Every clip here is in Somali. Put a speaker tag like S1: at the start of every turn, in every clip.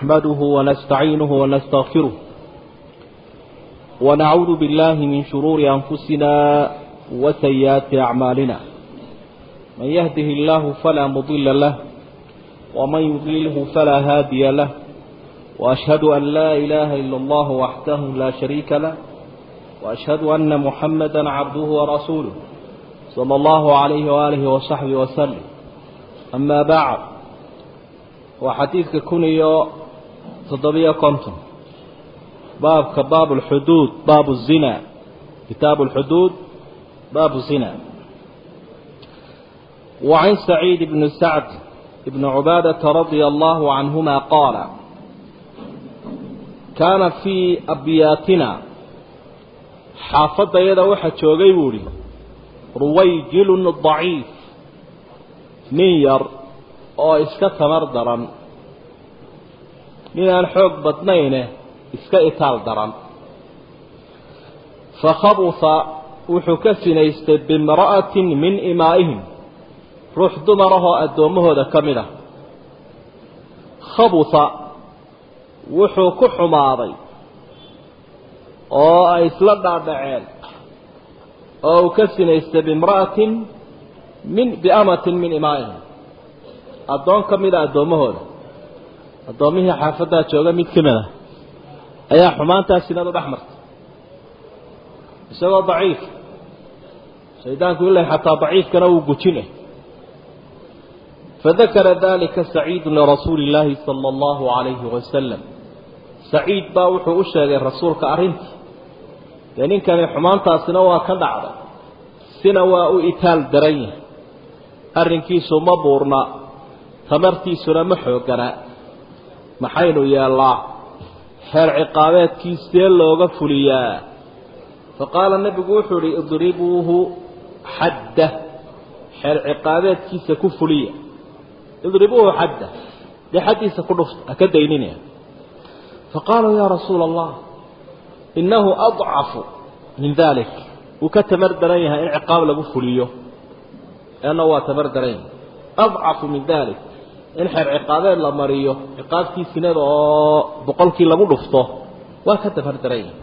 S1: نحمده ونستعينه ونستغفره ونعوذ بالله من شرور أنفسنا وسيئات أعمالنا من يهده الله فلا مضل له ومن يضلله فلا هادي له وأشهد أن لا إله إلا الله وحده لا شريك له وأشهد أن محمدا عبده ورسوله صلى الله عليه وآله وصحبه وسلم أما بعد وحديثك كنيو تضبية كنتم باب كباب الحدود باب الزنا كتاب الحدود باب الزنا وعن سعيد بن سعد بن عبادة رضي الله عنهما قال كان في أبياتنا حافظ يدا وحد شوغي بوري رويجل ضعيف نير oo iska tamar daran ninaan xoog badnayne iska itaal daran fakhabusa wuxuu ka sinaystay bimra'atin min imaa'ihim ruux dumarahoo addoommahooda ka mid ah khabusa wuxuu ku xumaaday oo ay isla dhaadhaceen oo uu ka sinaystay bimra'atin min biamatin min imaa'ihim addoon ka mida addoommahooda addoommihii xaafaddaa jooga mid ka mid ah ayaa xumaantaa sinadu dhex martay isagoo daciif shaydaanku ilaa xataa daciifkana wuu gujinay fadakara dalika saciidu lirasuuli illaahi sala allahu calayhi wasalam saciid baa wuxuu u sheegay rasuulka arrintii dee ninkani xumaantaasina waa ka dhacday sina waa u itaal daran yahay arrinkiisu ma buurna tamartiisuna ma xooganaa maxaynu yeellaa xeer ciqaabeedkii see looga fuliyaa fa qaala nebigu wuxuu idhi idribuuhu xadda xeer ciqaabeedkiisa ku fuliya idribuuhu xadda dee xaddiisa ku dhufta ha ka dayninaya fa qaaluu yaa rasuula allah innahu adcafu min dalik wuu ka tamar daran yahay in ciqaab lagu fuliyo eena waa tamar daran yahay adcafu min dalik in xeer ciqaabeed la mariyo ciqaabtii sinada oo boqolkii lagu dhufto waa ka tamar daran yahay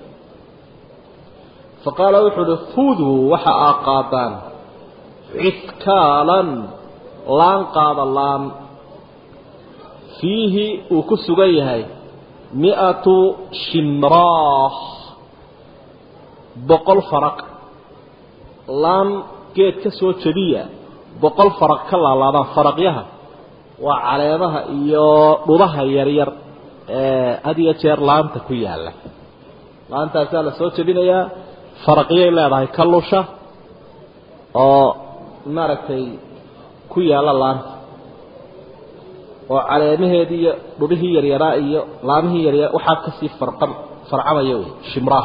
S1: fa qaala wuxuu uhi khuduu waxa aa qaadaan ciskaalan laan qaada laan fiihi uu ku sugan yahay mi-atu shimraah boqol faraq laan geed ka soo jebiya boqol faraq ka laalaadaan faraqyaha waa caleemaha iyo dhudaha yaryar ee had iyo jeer laanta ku yaalla laantaasaa la soo jebinayaa faraqyay leedahay ka lusha oo maaragtay ku yaalla laanta oo caleemaheedii iyo dhudhihii yaryaraa iyo laamihii yaryar waxaa kasii farqan farcamaya wey shimraah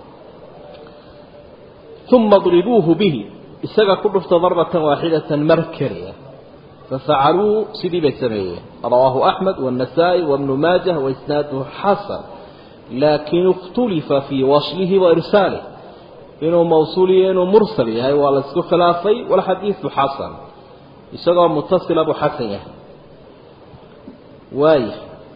S1: uma dribuuhu bihi isaga ku dhufta darbatan waaxidatan mar keliya fafacaluu sidii bay sameeyeen rawaahu axmed waannasaa'i wabnu maajah waisnaaduhu xasan laakin ikhtulifa fii waslihi wa irsaalih inuu mawsuul iyo inuu mursal yahay waa la isku khilaafay walxadiidu xasan isagoo mutasila buu xasan yahay waaya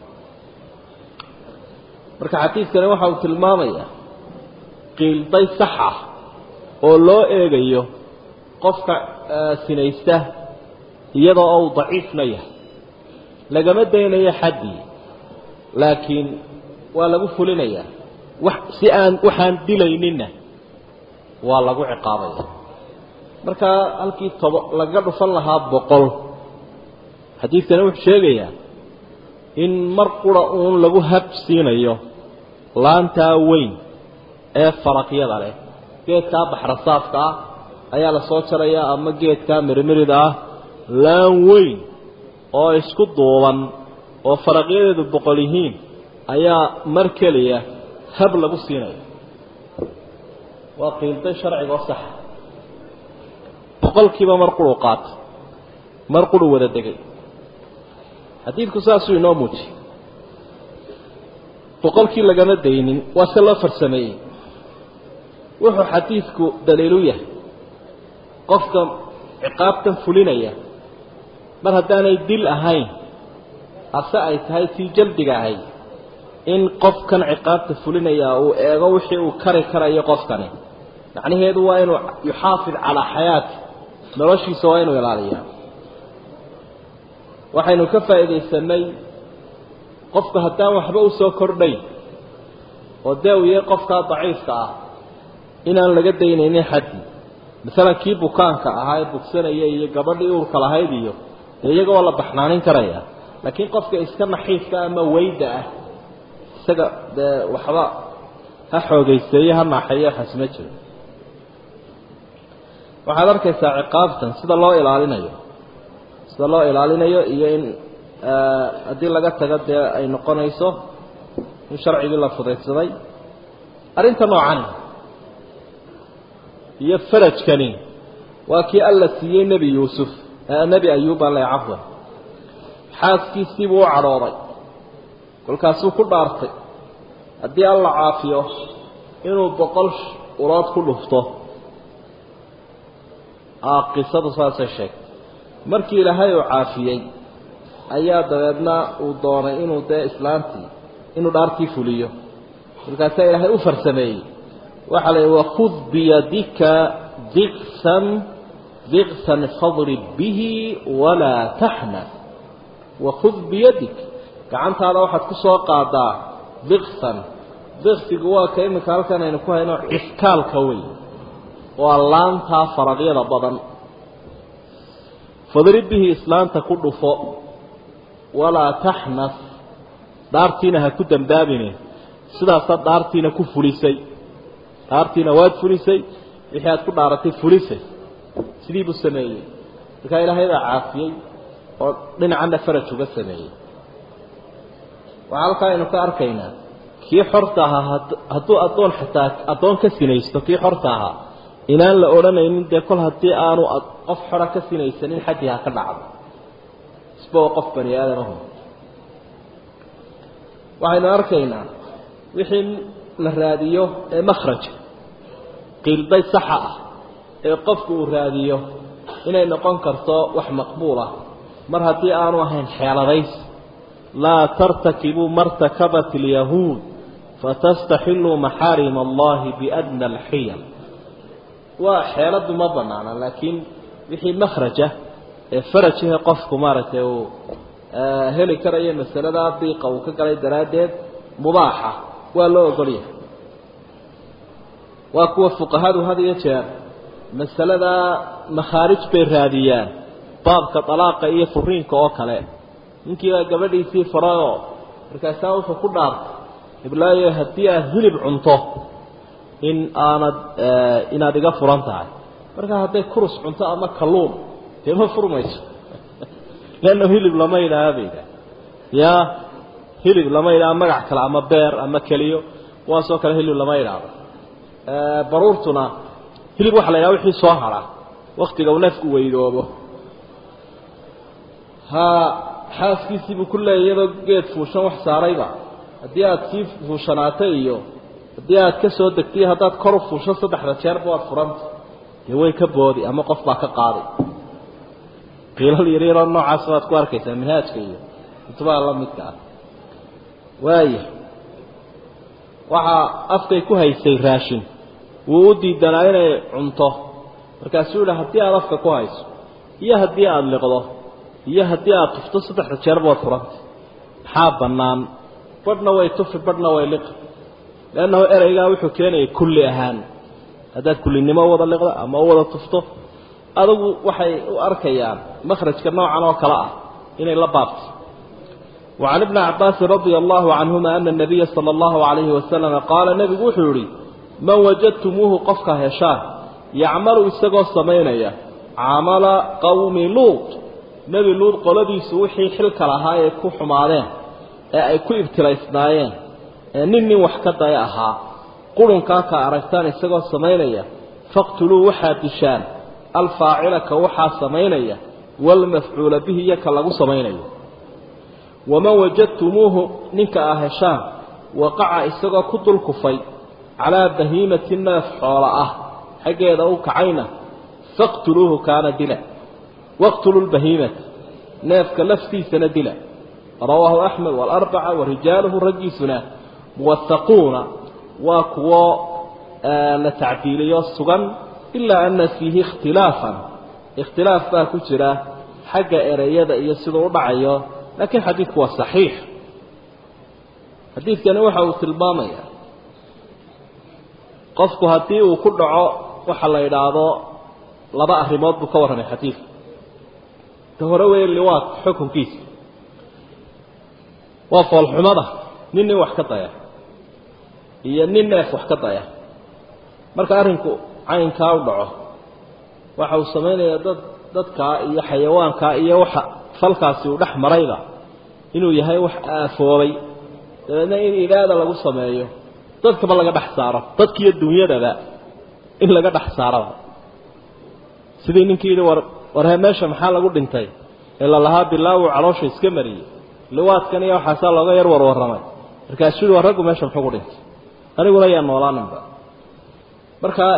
S1: marka xadiidkani waxa uu tilmaamayaa qiilday sax ah oo loo eegayo qofka sinaysta iyadoo ou daciifna yahay lagama daynayo xaddii laakiin waa lagu fulinayaa wax si aan waxaan dilayninna waa lagu ciqaabaya markaa halkii tobo laga dhufan lahaa boqol xadiidkani wuxuu sheegayaa in mar qura uun lagu hab siinayo laantaa weyn ee faraqyada leh geedkaa baxrasaafka ah ayaa la soo jarayaa ama geedkaa mirimirida ah laan weyn oo isku duuban oo faraqyadeedu boqol yihiin ayaa mar keliya hab lagu siinaya waa qiilday sharciga oo saxa boqolkiiba mar quruu qaato mar quruu wada degay xadiidku saasuu inoo muujiyey boqolkii lagama daynin waa se loo farsameeyey wuxuu xadiidku daliilu yahay qofka ciqaabtan fulinaya mar haddaanay dil ahayn hase ay tahay tii jaldiga ahay in qofkan ciqaabta fulinaya uu eego wixii uu kari karayo qofkani macnaheedu waa inuu yuxaafid calaa xayaati noloshiisa waa inuu ilaaliyaa waxaynu ka faa'iidaysanay qofku haddaan waxba u soo kordhayn oo dee uu yahay qofkaa daciifka ah inaan laga daynaynin xaddi masalan kii bukaanka ahaa ee bugsanaya iyo gabadhii uurka lahayd iyo dee iyaga waa la baxnaanin karaya laakiin qofka iska naxiifka ama weyda ah isaga dee waxba ha xoogayseeye ha naaxeeyo waxaas ma jiro waxaad arkaysaa ciqaabtan sida loo ilaalinayo sida loo ilaalinayo iyo in haddii laga tago dee ay noqonayso in sharcigii la fudaydsaday arrinta noocani iyo farajkani waa kii alla siiyey nebi yuusuf nebi ayuub alle cafwan xaaskiisiibuu u cadhooday kolkaasuu ku dhaartay haddii alla caafiyo inuu boqol ulood ku dhufto qisadu saasay sheegtay markii ilaahay uu caafiyey ayaa dabeedna uu doonay inuu dee islaantii inuu dhaartii fuliyo markaasaa ilaahay u farsameeyey waxaa la yidhi wakud biyadika diqsan diqsan fadrib bihi walaa taxnas wakud biyadik gacantaada waxaad ku soo qaadaa diqsan diqsigu waa ka iminka halkan aynu ku hayno ciskaalka wey waa laantaa faraqyada badan fadrib bihi islaanta ku dhufo walaa taxnas dhaartiina ha ku dambaabine sidaasaad dhaartiina ku fulisay dhaartiina waad fulisay wixii aad ku dhaaratay fulisay sidii buu sameeyey markaa ilaahaybaa caafiyey oo dhinacanna faraj uga sameeyey waxaa halkaa aynu ka arkaynaa kii xorta ahaa hadduu addoon xitaa addoon ka sinaysto kii xorta ahaa inaan la odhanaynin dee kol haddii aanu qof xora ka sinaysanin xaddii ha ka dhacdo isba oo qof bani aadamahu waxaynu arkaynaa wixii la raadiyo ee makhraja qiilday saxa ah ee qofku uu raadiyo inay noqon karto wax maqbuul ah mar haddii aanu ahayn xeeladays laa tartakibuu martakabat alyahuud fatastaxiluu maxaarima allahi biadna alxiyal waa xeeladu ma banaana laakiin wixii makhraja ee farajahe qofku maaragtay uu heli karayo masaladaa diiqa uu ka galay daraaddeed mubaaxa waa loo ogolyahay waa kuwa fuqahadu had iyo jeer masaladaa makhaarij bay raadiyaan baabka dalaaqa iyo furiinka oo kale ninkiibaa gabadhiisii farayoo markaasaa wuxuu ku dhaartay iblaayo haddii aad hilib cunto in aanad inaad iga furan tahay markaa hadday kurus cunto ama kalluun dee ma furmayso leanna hilib lama yidhaaha ba yidhaha ya hilib lama yidhaha magac kale ama beer ama keliyo kuwaasoo kale hilib lama yidhaahdo baruurtuna hilib waxa la yidhaha wixii soo hara waktiga uu neefku weydoobo ha xaaskiisiibuu ku leeyay iyadoo geed fuushan wax saarayba haddii aada sii fuushanaatay iyo haddii aad ka soo degtay haddaad kor u fuusho saddexda jeerba waad furanta dee way ka boodi ama qof baa ka qaaday qiilal yaryaroo noocaas baad ku arkaysaa minhaajka iyo kutubaha la midka ah waaya waxaa afkay ku haysay raashin wuu u diidanaa inay cunto markaasuu yihi haddii aada afka ku hayso iyo haddii aada liqdo iyo haddii aada tufto saddexda jeerba waad furanta maxaa bannaan badhna way tufi badhna way liqi leannahu ereygaa wuxuu keenayay kulli ahaan haddaad kullinimo u wada liqdo ama u wada tufto adugu waxay u arkayaan makhrajka noocan oo kale ah inay la baabto وعن ابن عباس رضي الله عنهما أن النبي صلى الله عليه وسلم قال نبي وحوري من وجدتموه قفك هشان يعمل استقو السمينية عمل قوم لوط نبي لوط قلبي سوحي حلك لها يكو حمارين يكو ابتلايسنايين نني وحكتا يأها قلن كاكا أركتان استقو السمينية فاقتلوا وحا دشان الفاعل كوحا سمينية والمفعول به يكالغو سمينية وما وجدتموه نك أهشام وقع إسقى كتل كفي على بهيمة الناس حوراءه حقا يدعوك عينه فاقتلوه كان دلا واقتلوا البهيمة نافك لفتي سندلا rawaahu axmed waalarbaca wa rijaaluhu raggiisuna muwahaquuna waa kuwo la tacdiiliyo sugan ilaa ana fiihi ikhtilaafan ikhtilaaf baa ku jira xagga ereyada iyo siduu u dhacayo laakiin xadiidku waa saxiix xadiidkani waxa uu tilmaamaya qofku haddii uu ku dhaco waxa la idhaahdo laba arrimood buu ka warramay xadiidku ta hore weeye liwaad xukunkiisa waa foolxumada nin nin wax ka daya iyo nin neef wax ka daya marka arrinku caynkaa u dhaco waxa uu samaynayaa dad dadkaa iyo xayawaankaa iyo waxa falkaasi uu dhex marayba inuu yahay wax aafoobay dabeedna in ilaada lagu sameeyo dadkaba laga dhex saaro dadkiiyo dunyadaba in laga dhex saaraba sidii ninkii yidhi war warhee meesha maxaa lagu dhintay ee lalahaa bilaawu caloosha iska mariyey liwaadkan iyo waxaasaa looga yar warwarramay markaasuu yihi war raggu meesha muxuu ku dhintay aniguna yaa noolaaninba markaa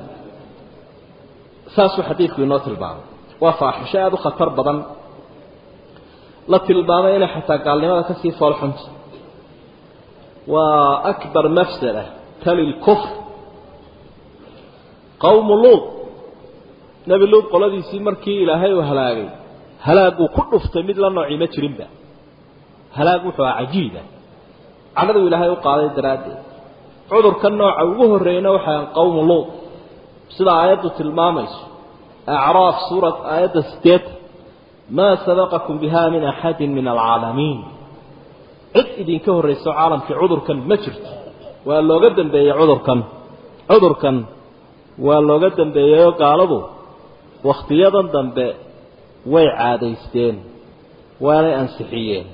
S1: saasuu xadiidku inoo tilmaamay waa faaxisho aada u khatar badan la tilmaamay inay xataa gaalnimada kasii foolxunta waa akbar mafsada tali lkufr qowmu luud nebi luud qoladiisii markii ilaahay uu halaagay halaaguu ku dhuftay mid la noocii ma jirinba halaag wuxuu aha cajiiba cadhaduu ilaahay u qaaday daraaddeed cudurka nooca ugu horreeyna waxaa qowmu luud sida aayaddu tilmaamayso acraaf suurat aayadda sideetan maa sabaqakum biha min axadin min alcaalamiin cid idinka horrayso caalamkii cudurkan ma jirto waa looga dambeeyey cudurkan cudurkan waa looga dambeeyeyoo gaaladu wakhtiyadan dambe way caadaysteen waanay ansixiyeen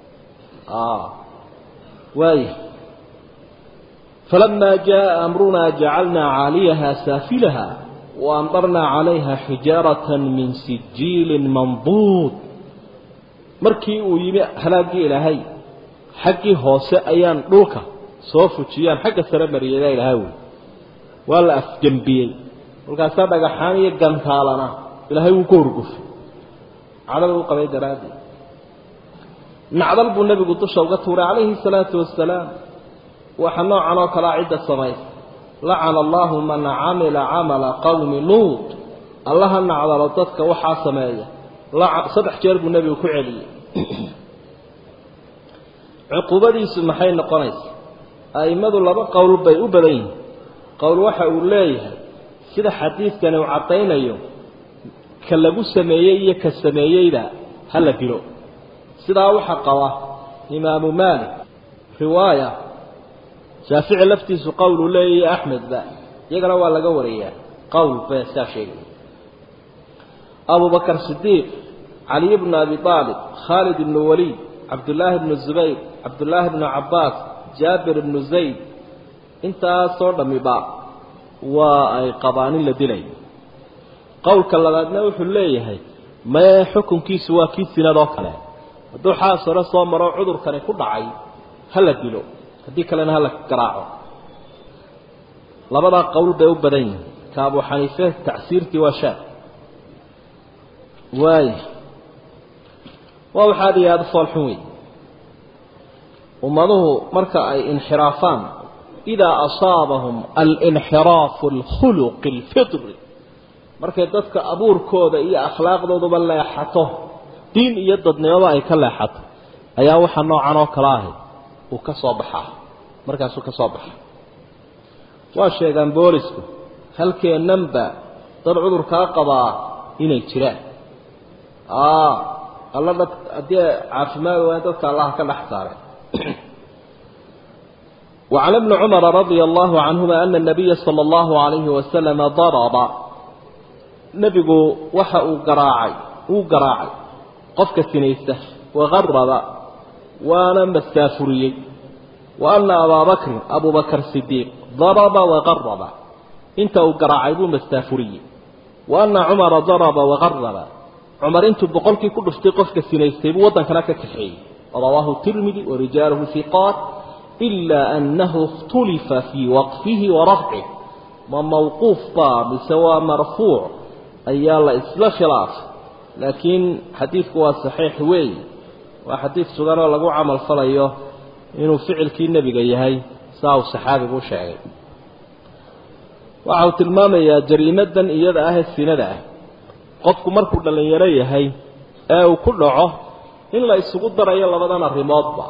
S1: waaya falamaa jaءa amrunaa jacalnaa caaliyaha saafilaha waamdarnaa calayha xijaarata min sijiilin manduud markii uu yimi halaaggii ilaahay xaggii hoose ayaan dhulka soo fujiyaan xagga sare mariyada ilaahay wey waa la afgembiyey kolkaasaa dhagaxaan iyo gantaalana ilaahay wuu ka horgufay cadhada u qabay daraaddeed nacdal buu nebigu dusha uga tuuray calayhi salaatu wasalaam waxa noocan oo kalea cidda samaysa lacana allahu man camila camala qowmi luud allaha nacdalo dadka waxaa sameeya saddex jeer buu nebigu ku celiyey cuquubadiisu maxay noqonaysa a'immadu laba qowl bay u badan yihiin qowl waxa uu leeyahay sida xadiidkani uu caddaynayo ka lagu sameeyey iyo ka sameeyeyda ha la dilo sidaa waxaa qaba imaamu maalik riwaaya shaafici laftiisu qowl uu leeyahy axmedba iyagana waa laga wariyaa qowl be saa sheegay abu bakar sidiiq caliy bnu abi aalib khaalid ibnu waliid cabdullaahi bnu zubayr cabdullaahi bnu cabbaas jaabir ibnu zayd intaasoo dhammiba waa ay qabaan in la dilayo qowlka labaadna wuxuu leeyahay mee xukunkiisu waa kii sinadoo kale hadduu xaas hore soo maro cudurkani ku dhacay ha la dilo haddii kalena ha la garaaco labadaa qowl bay u badan yihiin ka abu xaniife tacsiirtii waa shaad waaya waa wax aada iyo aada u foolxun wey ummaduhu marka ay inxiraafaan idaa asaabahum alinxiraafu alkhuluqi alfitri markay dadka abuurkooda iyo akhlaaqdooduba leexato diin iyo dadnimaba ay ka leexato ayaa waxa noocan oo kale ahay uu ka soo baxaa markaasuu ka soo baxa waa sheegaan boolisku halkeennanba dad cudurkaa qabaa inay jiraan alla dad haddii caafimaad waan dadka allaha ka dhex saaray وعن ابن عمر رضي الله عنهما أن النبي صلى الله عليه وسلم ضرب نبgu waxa uu garaacay uu garaacay qofka sinaysta وغرب waana mastaafuriyey وأن أbا بكر أبو بكر صديق ضرب وغرب inta uu garaacay buu mastaafuriyey وأن عمر ضرب وغرب cumar intuu boqolkii ku dhuftay qofka sinaystay buu waddankana ka kaxeeyey rawaahu tirmidi warijaaluhu hiqaat ilaa annahu ikhtulifa fii waqfihi wa rafcih ma mawquuf baa mise waa marfuuc ayaa la isla khilaafay laakiin xadiidku waa saxiix weeye waa xadiid sugan oo lagu camal falayo inuu ficilkii nebiga yahay saa uu saxaabigu u sheegay waxa uu tilmaamayaa jariimadan iyada ah ee sinada ah qofku markuu dhallinyaro yahay ee uu ku dhaco in la isugu darayo labadan arrimoodba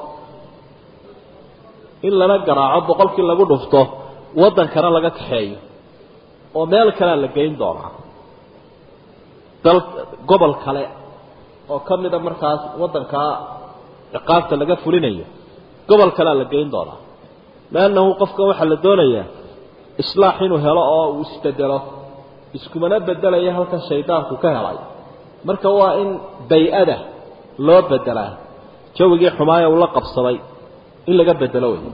S1: in lana garaaco boqolkii lagu dhufto waddankana laga kaxeeyo oo meel kalea la geyn doonaa dal gobol kale oo ka mida markaas waddankaa ciqaabta laga fulinayo gobol kalea la geyn doonaa liannahu qofka waxaa la doonayaa islaax inuu helo oo uu isbedelo iskumana bedelaya halkan shaydaanku ka helay marka waa in bay-ada loo bedelaa jawigii xumaaya uu la qabsaday in laga bedelo wey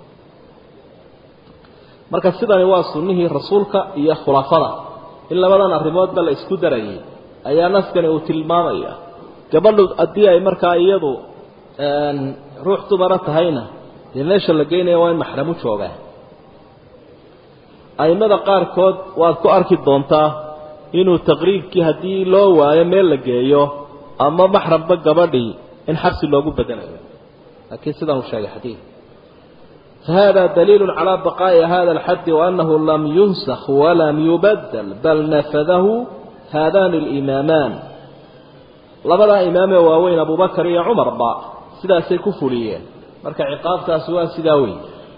S1: marka sidani waa sunnihii rasuulka iyo khulafada in labadan arrimoodba la isku darayay ayaa naskani uu tilmaamaya gabadhu haddii ay markaa iyadu ruux dumara tahayna dee meesha la geynaya waa in maxramu joogaa aimada qaarkood waad ku arki doontaa inuu taqriibkii haddii loo waayo meel la geeyo ama maxramba gabadhii in xabsi loogu bedelayo laakiin sidan uu sheegay xadiid فهذا دليل على بقاء هذا الحد وأنه لم ينسخ ولم يبدل بل نفذه هذان الإمامان لبدا إمام واوين أبو بكر يا عمر با سدا سيكفوليين مركع عقاب تاسوا سداوي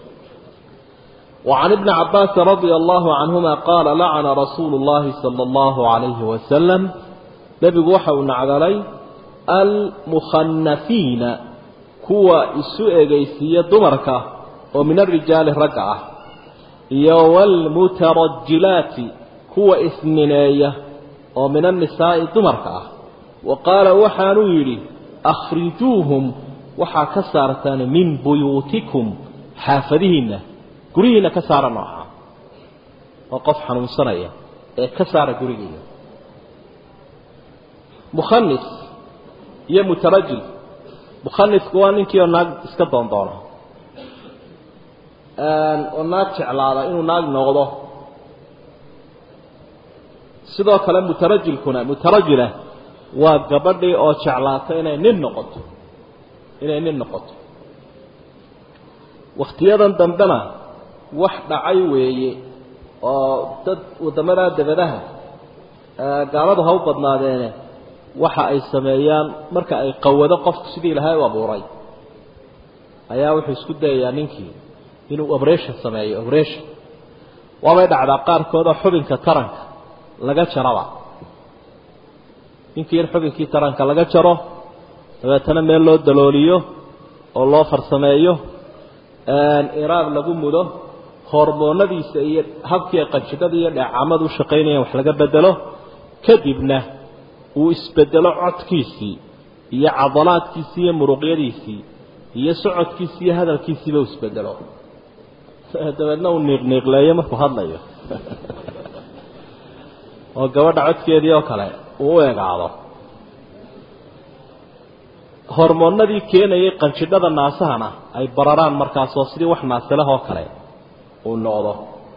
S1: وعن ابن عباس رضي الله عنهما قال لعن رسول الله صلى الله عليه وسلم نبي وحو نعذلي المخنفين كوا إسوء جيسية دمركة ومن الرجال رقعة والمترجلات كوا إثنينية ومن النساء دمركة وقال وحانويري أخرجوهم وحا كسارتان من بيوتكم حافظهن gurihiina ka saara nooca oo qof xanuunsanaya ee ka saara gurigiina mukhanis iyo mutarajil mukhanisku waa ninkii oo naag iska doondoona oo naag jeclaada inuu naag noqdo sidoo kale mutarajilkuna mutarajila waa gabadhii oo jeclaata inay nin noqoto inay nin noqoto wakhtiyadan dambena wax dhacay weeye oo dad waddamadaa dabadaha gaaladu ha u badnaadeene waxa ay sameeyaan marka ay qawado qofku sidii ilahay u abuuray ayaa wuxuu isku dayayaa ninkii inuu obration sameeyo obration waabay dhacdaa qaarkoodoo xubinka taranka laga jaraba ninkii in xubinkii taranka laga jaro dabeetana meel loo dalooliyo oo loo farsameeyo iraab lagu mudo hormoonadiisa iyo habkii qanjidhada iyo dheecaamada u shaqaynayaan wax laga bedelo kadibna uu isbedelo codkiisii iyo cadalaadkiisii iyo muruqyadiisii iyo socodkiisii iyo hadalkiisiiba u isbedelo dabeedna uu niiqniiqleeyo markuu hadlayo oo gabadha codkeedii oo kale uu u egaado hormoonadii keenayay qanjidhada naasahana ay bararaan markaasoo sidii wax naasilahoo kale uu noqdo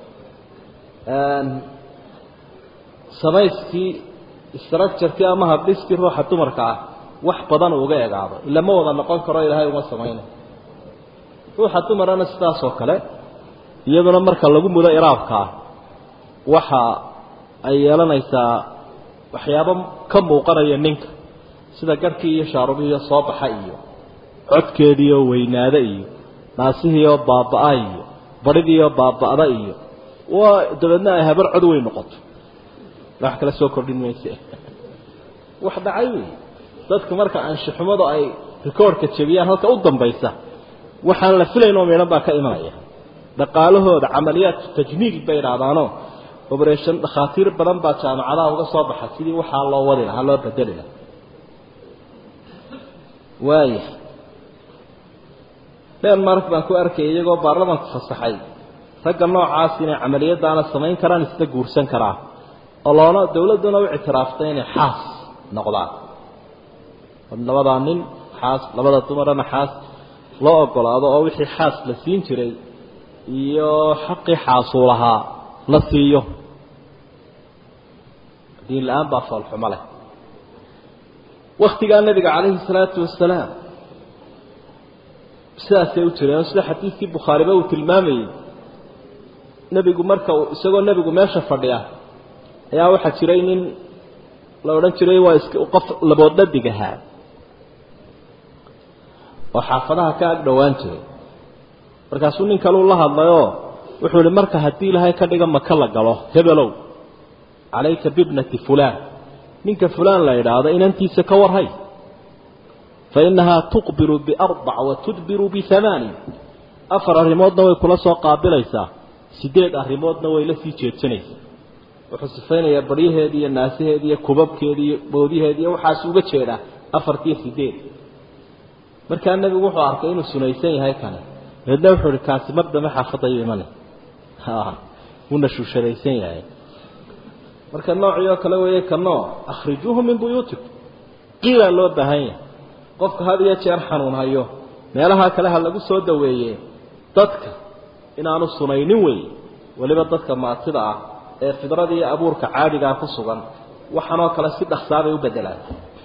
S1: samayskii structurekii ama habdhiskii ruuxa dumarka ah wax badan uga egaado ila ma wada noqon karo ilaahay uma samayna ruuxa dumarana sidaasoo kale iyaduna marka lagu mudo iraabkaa waxa ay yeelanaysaa waxyaabo ka muuqanaya ninka sida garhkii iyo shaarubihiiyo soo baxa iyo codkeediioo weynaada iyo naasihiioo baaba-a iyo baridiioo baaba-da iyo waa dabeedna ay habar cod weyn noqoto wax kale soo kordhin mayse wax dhacay wey dadku marka aanshixumadu ay rikoorhka jebiyaan halka u dambaysa waxaan la filayn oo midhan baa ka imanaya dhaqaalahooda camaliyaat tajmiil bay idhahdaanoo oberation dhakhaatiir badan baa jaamacadaha uga soo baxa sidii waxaa loo wadi lahaa loo bedeli lahaa waaya denmark baan ku arkayay iyagoo baarlamanku fasaxay ragga noocaas inay camaliyadaana samayn karaan isla guursan karaa oo loona dawladduna u ictiraaftay inay xaas noqdaan labadaa nin xaas labada dumarana xaas loo ogolaado oo wixii xaas la siin jiray iyo xaqii xaasuu lahaa la siiyo diin la-aan baa foolxumo leh waktigaa nabiga calayhi salaatu wasalaam sidaasay u jireen sida xadiidkii bukhaariba uu tilmaamayey nebigu marka uu isagoo nebigu meesha fadhiya ayaa waxaa jiray nin la odhan jiray waa is qof laboodhadig ahaa oo xaafadaha ka ag dhowaan jiray markaasuu nin kaleu la hadlayoo wuxuu ihi marka haddii ilaahay ka dhiga maka la galo hebelow calayka bibnati fulaan ninka fulaan la idhaahdo inantiisa ka warhay fa innahaa tuqbilu biarbac wa tudbiru biamaani afar arrimoodna way kula soo qaabilaysaa sideed arrimoodna way la sii jeedsanaysaa wuxuu sifaynayaa baryaheedi iyo naasaheedi iyo kubabkeedi iyo boodiheedi iyo waxaas uga jeedaa afartiiyo sideed markaa nebigu wuxuu arkay inuu sunaysan yahay kane dabeedna wuxuu ihi kaasi mar dambe xaafadayu imane wuuna shuushadaysan yahay marka noocii oo kale weeye ka nooc akhrijuuhu min buyuutikum qiilaa loo baahan yahay qofka had iyo jeer xanuun hayo meelaha kale ha lagu soo daweeye dadka inaanu sunaynin weeye weliba dadka maatida ah ee fidrada iyo abuurka caadigaa ku sugan waxanoo kale si dhaksaabay u bedelaan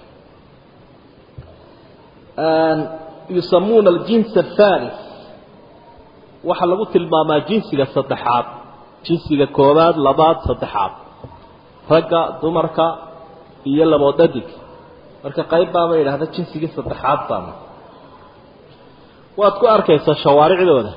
S1: yusamuuna aljins athalis waxaa lagu tilmaamaa jinsiga saddexaad jinsiga koobaad labaad saddexaad ragga dumarka iyo laboodhadig marka qayb baaba yidhaahda jinsigii saddexaad baana waad ku arkaysaa shawaaricdooda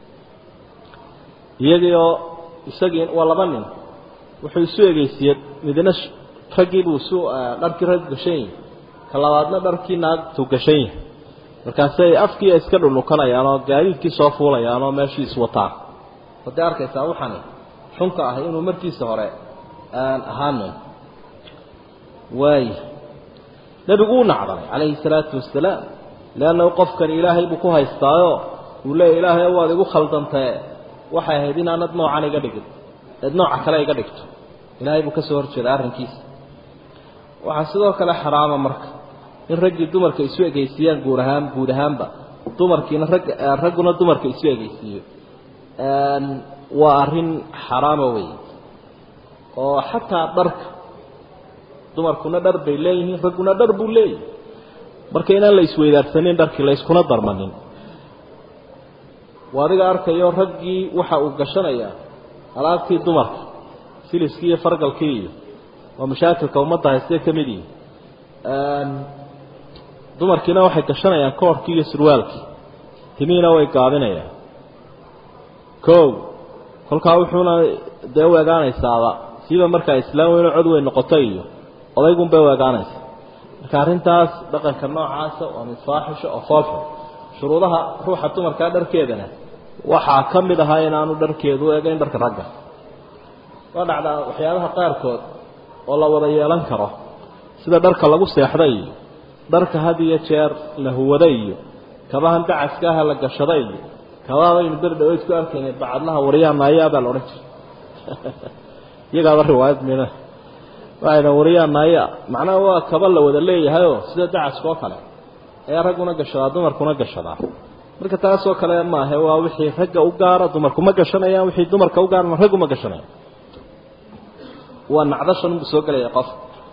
S1: iyagiioo isagii waa laba nin wuxuu isu egeysiiyey midna raggiibuu isu dharkii rag gashan yahi ka labaadna dharkii naagtu gashan yahay markaasay afkii iska dhulukanayaan oo gaadiidkii soo fuulayaan oo meeshii iswataan hadday arkaysaa waxani xunka ah inuu markiisa hore aan ahaanin waaya nebigu u nacdalay calayhi salaatu wasalaam leannahu qofkani ilaahay buu ku haystaayo uu leeya ilaahay waad igu khaldantee waxay ahayd inaanad noocan iga dhigin eed nooca kale iga dhigto ilaahay buu ka soo horjeeda arrinkiisa waxaa sidoo kale xaraama marka in raggii dumarka isu egeysiiyaan guur ahaan guud ahaanba dumarkiina rag ragguna dumarka isu egeysiiyo waa arrin xaraama wey oo xataa dharka dumarkuna dhar bay leeyihiin ragguna dhar buu leeyahy marka inaan la isweydaarsanin dharkii la yskuna darmanin waa adiga arkayo raggii waxa uu gashanayaa alaabtii dumarka siliskii iyo fargalkii iyo waa mashaakilka ummadda haystee ka mid yihi dumarkiina waxay gashanayaan koorhkii iyo surwaalkii timihiina way gaabinayaan kow kolkaa wuxuuna dee u egaanaysaaba siiba markaa islaam weyno cod weyn noqoto iyo odaygun bay u egaanaysaa marka arrintaas dhaqanka noocaasa waa mid faaxisho oo foolxun shuruudaha ruuxa dumarkaa dharkeedana waxaa ka mid ahaa inaanu dharkeedu u egayn dharka ragga waa dhacdaa waxyaabaha qaarkood oo la wada yeelan karo sida dharka lagu seexda iyo dharka had iyo jeer la huwada iyo kabahan dacaska aha la gashada iyo kabaabaynu beri dhaweyd ku arkaynay bacadlaha waryaha naayaa baa la odhan jiray iyagaaba riwaayad mina waxayna waryaha naaya macnaha waa kaba la wada leeyahayoo sida dacaska oo kale ayaa ragguna gashadaa dumarkuna gashadaa marka taasoo kale maahe waa wixii ragga u gaara dumarku ma gashanayaan wixii dumarka u gaarana raggu ma gashanayaan waa nacdashan buu soo gelaya qof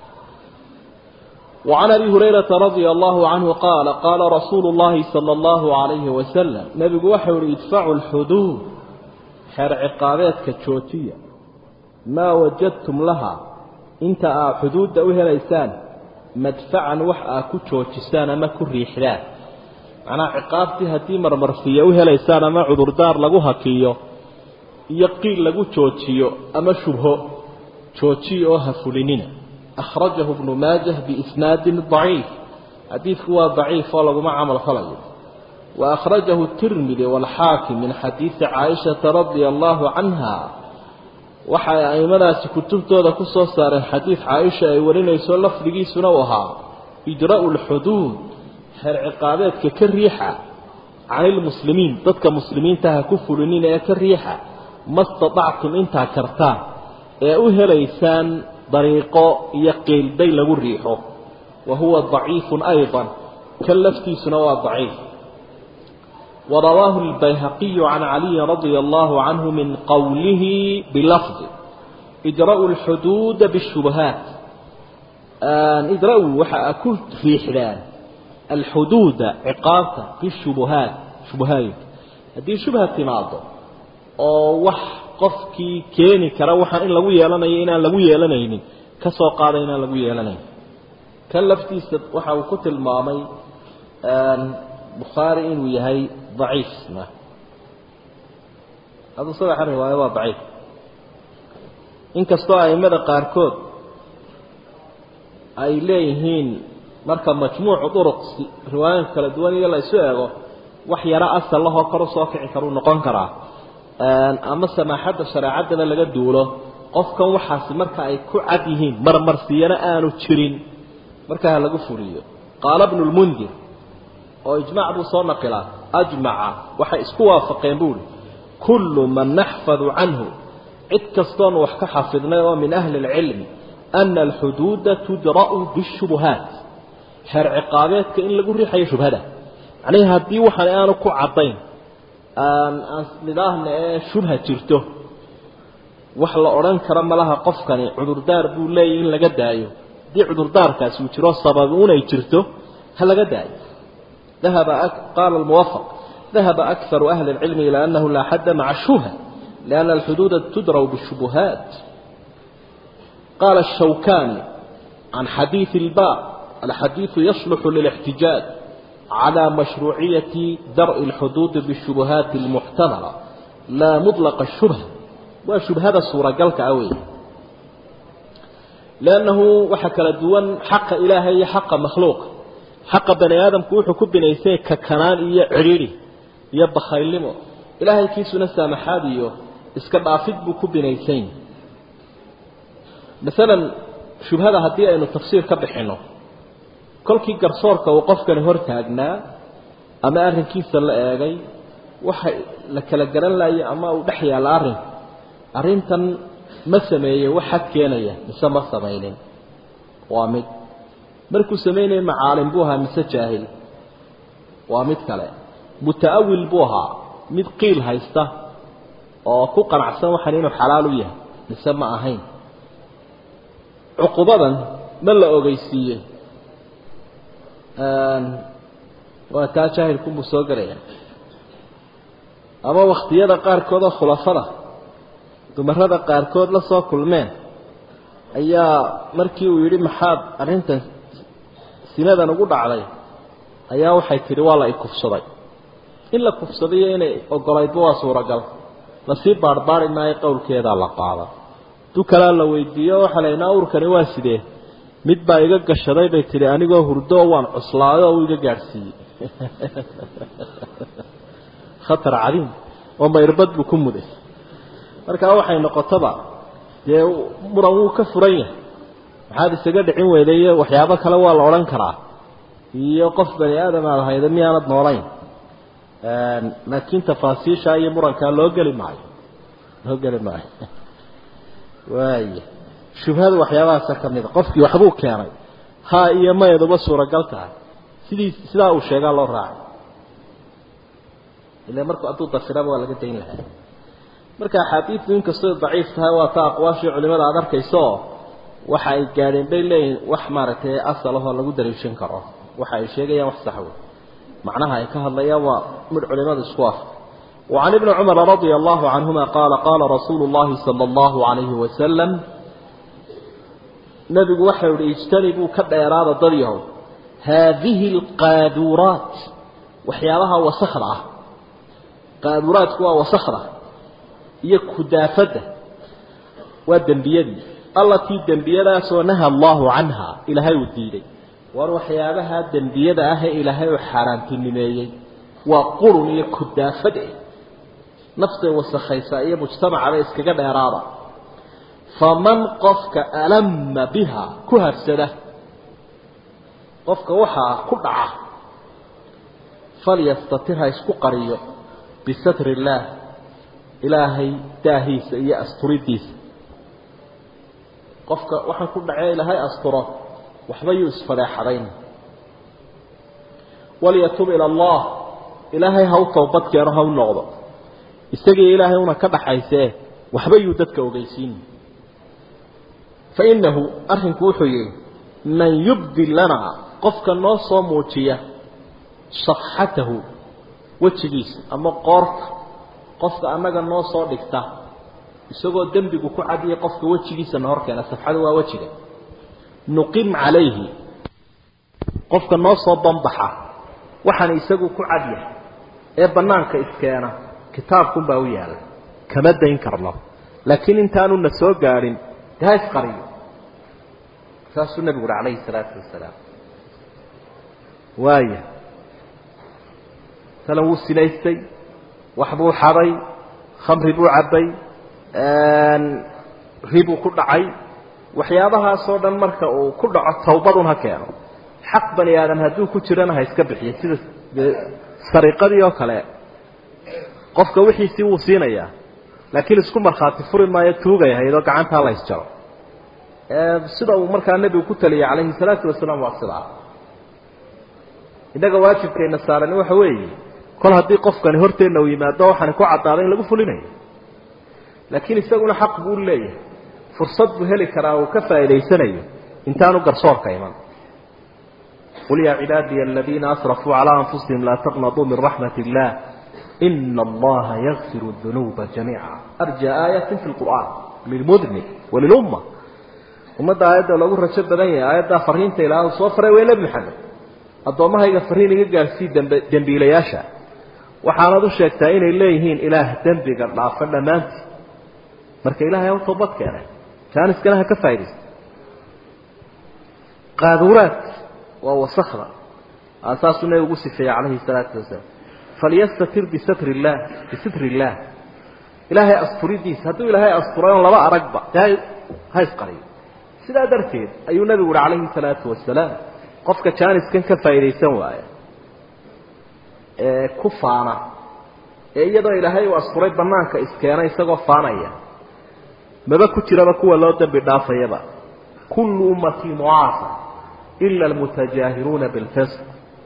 S1: وعن أبي هريرة رضي الله عنه قال قال رسول الله صلى الله عليه وسلم نبي وحور يدفع الحدود حر عقابات كتشوتية ما وجدتم لها انت حدود دوها ليسان مدفعا وحا كتشوتسان ما كريحلان معنى عقابتي هدي مرمرفية وها ليسان ما عذر دار لغوها كيو يقيل لغو تشوتيو أما شبه تشوتيو هفلنين أخرجه ابن ماجه بإسناد ضعيف حديث هو ضعيف ولا ما عمل خلق وأخرجه الترمذي والحاكم من حديث عائشة رضي الله عنها وحي أيمنا سكتبت هذا كسو صار حديث عائشة ورنا يسول لفظي سنوها إجراء الحدود حر عقابات ككريحة عن المسلمين ضدك مسلمين تهكفلنين كريحة ما استطعتم انت كرتان أهل ليسان طريقه يقيل بي لغو ريحه وهو ضعيف أيضا كلفتي سنوى ضعيف ورواه البيهقي عن علي رضي الله عنه من قوله بلفظ إجراء الحدود بالشبهات إجراء وحا أكلت في حلال الحدود عقابة بالشبهات shubahaayinka haddii shubha timaado oo wax qofkii keeni kara waxaan in lagu yeelanayo inaan lagu yeelanaynin ka soo qaada inaan lagu yeelanayn kan laftiisa waxa uu ku tilmaamay bukhaari inuu yahay daciif isna adu saddexa riwaayo waa daciif inkastoo aimada qaarkood ay leeyihiin marka majmuucu duruq riwaayooyinka kala duwan iyo la isu eego wax yaro asal lahoo kor usoo kici karuu noqon karaa ama samaaxadda shareecaddana laga duulo qofkan waxaasi marka ay ku cad yihiin marmarsiyana aanu jirin markaa ha lagu fuliyo qaala bnu lmundir oo ijmac buu soo naqilaa ajmaca waxay isku waafaqeen buuhi kullu man naxfadu canhu cid kastoon wax ka xafidnay oo min ahli اlcilmi ana alxuduuda tudra'u bishubuhaat xeer ciqaabeedka in lagu riixayo shubhada macnihii haddii waxaan aanu ku caddayn aan nidaahna ee shubha jirto wax la odhan karo malaha qofkani cudurdaar buu leeyahy in laga daayo haddii cudurdaarkaasi uu jiro sabab unay jirto ha laga daayo ذهب قال الموفق ذهب أكثر أهل العلم إلى أنه لا حد مع الشبهة لأن الحدود تدرى بالشبهات قال الشوكاني عن حديث الباب الحديث يصلح للاحتجاج على مشروعية درء الحدود بالشبهات المحتملة لا مطلق الشبهة وشبهة الصورة قلك أوي لأنه وحكى لدوان حق إلهي حق مخلوق xaqa bani aadamku wuxuu ku binaysay kakanaan iyo cidhiidhi iyo bakhaylnimo ilaahay kiisuna saamaxaad iyo iska dhaafid buu ku binaysayn masalan shubhada haddii aynu tafsiir ka bixinno kolkii garsoorka uu qofkani hor taagnaa ama arrinkiisa la eegay waxa la kala garan laayay ama uu dhex yaalla arrinku arrintan ma sameeyey wax xad keenaya mise ma samaynin waa mid markuu samaynaya macaalim buu ahaa mise jaahil waa mid kale muta'awil buu ahaa mid qiil haysta oo ku qanacsan waxan inuu xalaal u yahay mise ma ahayn cuqubadan ma la ogeysiiyey waa taa jaahilkunbuu soo gelaya ama wakhtiyada qaarkood oo khulafada dumarada qaarkood la soo kulmeen ayaa markii uu yidhi maxaad arrintan sinadan ugu dhacday ayaa waxay tidhi waa la ikufsaday in la kufsadayo inay ogolaydba waa suuragal lasii baarbaari maayo qowlkeedaa la qaada du kalaa la weydiiyo waxaa la yidhi awrkani waa sidee mid baa iga gashaday bay tidhi anigoo hurdo oo waan cuslaaday oo uu iga gaadhsiiyey khatar cadiim oo mayrbad buu ku muday markaa waxay noqotaba dee muran wuu ka furan yahay maxaad isaga dhicin weydayo waxyaabo kale waa la odhan karaa iyo qof bani aadam aad hayda miyaanad noolayn laakiin tafaasiisha iyo murankaa loo geli maayo loo geli maayo waaya shubhadu waxyaabahaasa ka mid a qofkii waxbuu keenay ha iyo mayaduba suuragal tahay sidii sidaa uu sheegaa loo raacay ila markuu hadduu dafiraba waa laga dayn lahaa marka axaadiidtu inkastoo daciif tahay waa ta aqwaashii culimada aada arkayso oo waxa ay gaadheen bay leeyihin wax maaragtay asal ahoo lagu dariishan karo waxa ay sheegayaan wax sax wey macnaha ay ka hadlayaan waa mid culimadu isku af وعن ابن عمر رضي الله عنهما قال قال رسول الله صلى الله عليه وسلم نبي وحي اجتنبوا كديراد ضريه هذه القادورات وحيالها وصخرة قادورات هو وصخرة يكدافده ودنبيدي التي دنبيدا سو نهى الله عنها إلهي وديدي war waxyaabaha dembiyada ah ee ilaahay uu xaaraantinimeeyey waa qurun iyo kudaafad eh nafsay wasakhaysa iyo mujtamacada iskaga dheeraada faman qofka alama biha ku habsada qofka waxaa ku dhaca falyastatir ha isku qariyo bisatri illaah ilaahay daahiisa iyo asturidiisa qofka waxaan ku dhacee ilaahay asturo waxba yuu isfadeexadayn walyatub ila allah ilaahay ha u toobad keeno ha u noqdo isagii ilaahay una ka dhaxaysee waxba yuu dadka ogeysiin fa innahu arrinku wuxuu yihi man yubdi lanaa qofka noo soo muujiya safxatahu wejigiisa ama qoorta qofka annaga noo soo dhigta isagoo dembigu ku cadiyay qofka wejigiisana hor keena safxadu waa wejiga nuqim calayhi qofka noo soo banbaxa waxaan isagu ku cadyahay ee banaanka iskeena kitaabkunbaa u yaalla kama dayn karno laakiin intaanu na soo gaadhin de ha isqariyo saasuu nebigu uhi calayhi salaatu wasalaam waaya masalan wuu sinaystay wax buu xaday khamri buu cabbay ribuu ku dhacay waxyaabahaasoo dhan marka uu ku dhaco tawbadun ha keeno xaq bani aadam hadduu ku jirana ha iska bixiyo sida sariqadii oo kale qofka wixiisii wuu siinayaa laakiin isku markhaati furi maayo tuugay ahaydoo gacantaa la ysjaro sida uu markaa nebigu ku taliyay calayhi salaatu wasalaam waa sidaa innaga waajibkayna saaran waxa weeye kol haddii qofkani horteenna uu yimaado waxaani ku caddaada in lagu fulinayo laakiin isaguna xaq buu leeyahay fursad buu heli karaa uu ka faa'idaysanayo intaanu garsoorka iman qul yaa cibaadiya aladiina asrafuu calaa anfusihim laa taqnaduu min raxmat illah ina allaha yakfiru dunuuba jamiica arja aayatin fi lqur'aan lilmudnib walilumma ummadda aayadda loogu rajo badan yahay aayaddaa fariinta ilaah uu soo faray waa nebi maxamed addoommahayga fariin iga gaarsii dembe dembiilayaasha waxaanad u sheegtaa inay leeyihiin ilaah dembiga dhaafa dhammaantii marka ilahay ha u toobad keenay jaaniskana ha ka faa'idaysta qaaduuraad waa wasakda saasuu nebigu ugu sifeeyey calayhi salaatu wasalaam falyastatir bisatri illaah bisitri illaah ilaahay asturidiisa hadduu ilaahay asturay on laba aragba dee ha isqariyo sidaa darteed ayuu nebigu uhi calayhi salaatu wasalaam qofka jaaniskan ka faa'iidaysan waaya ee ku faana ee iyadoo ilaahay uu asturay banaanka iskeena isagoo faanaya maba ku jiraba kuwa loo dembi dhaafayaba kullu ummatii mucaafa ila almutajaahiruuna bilfisq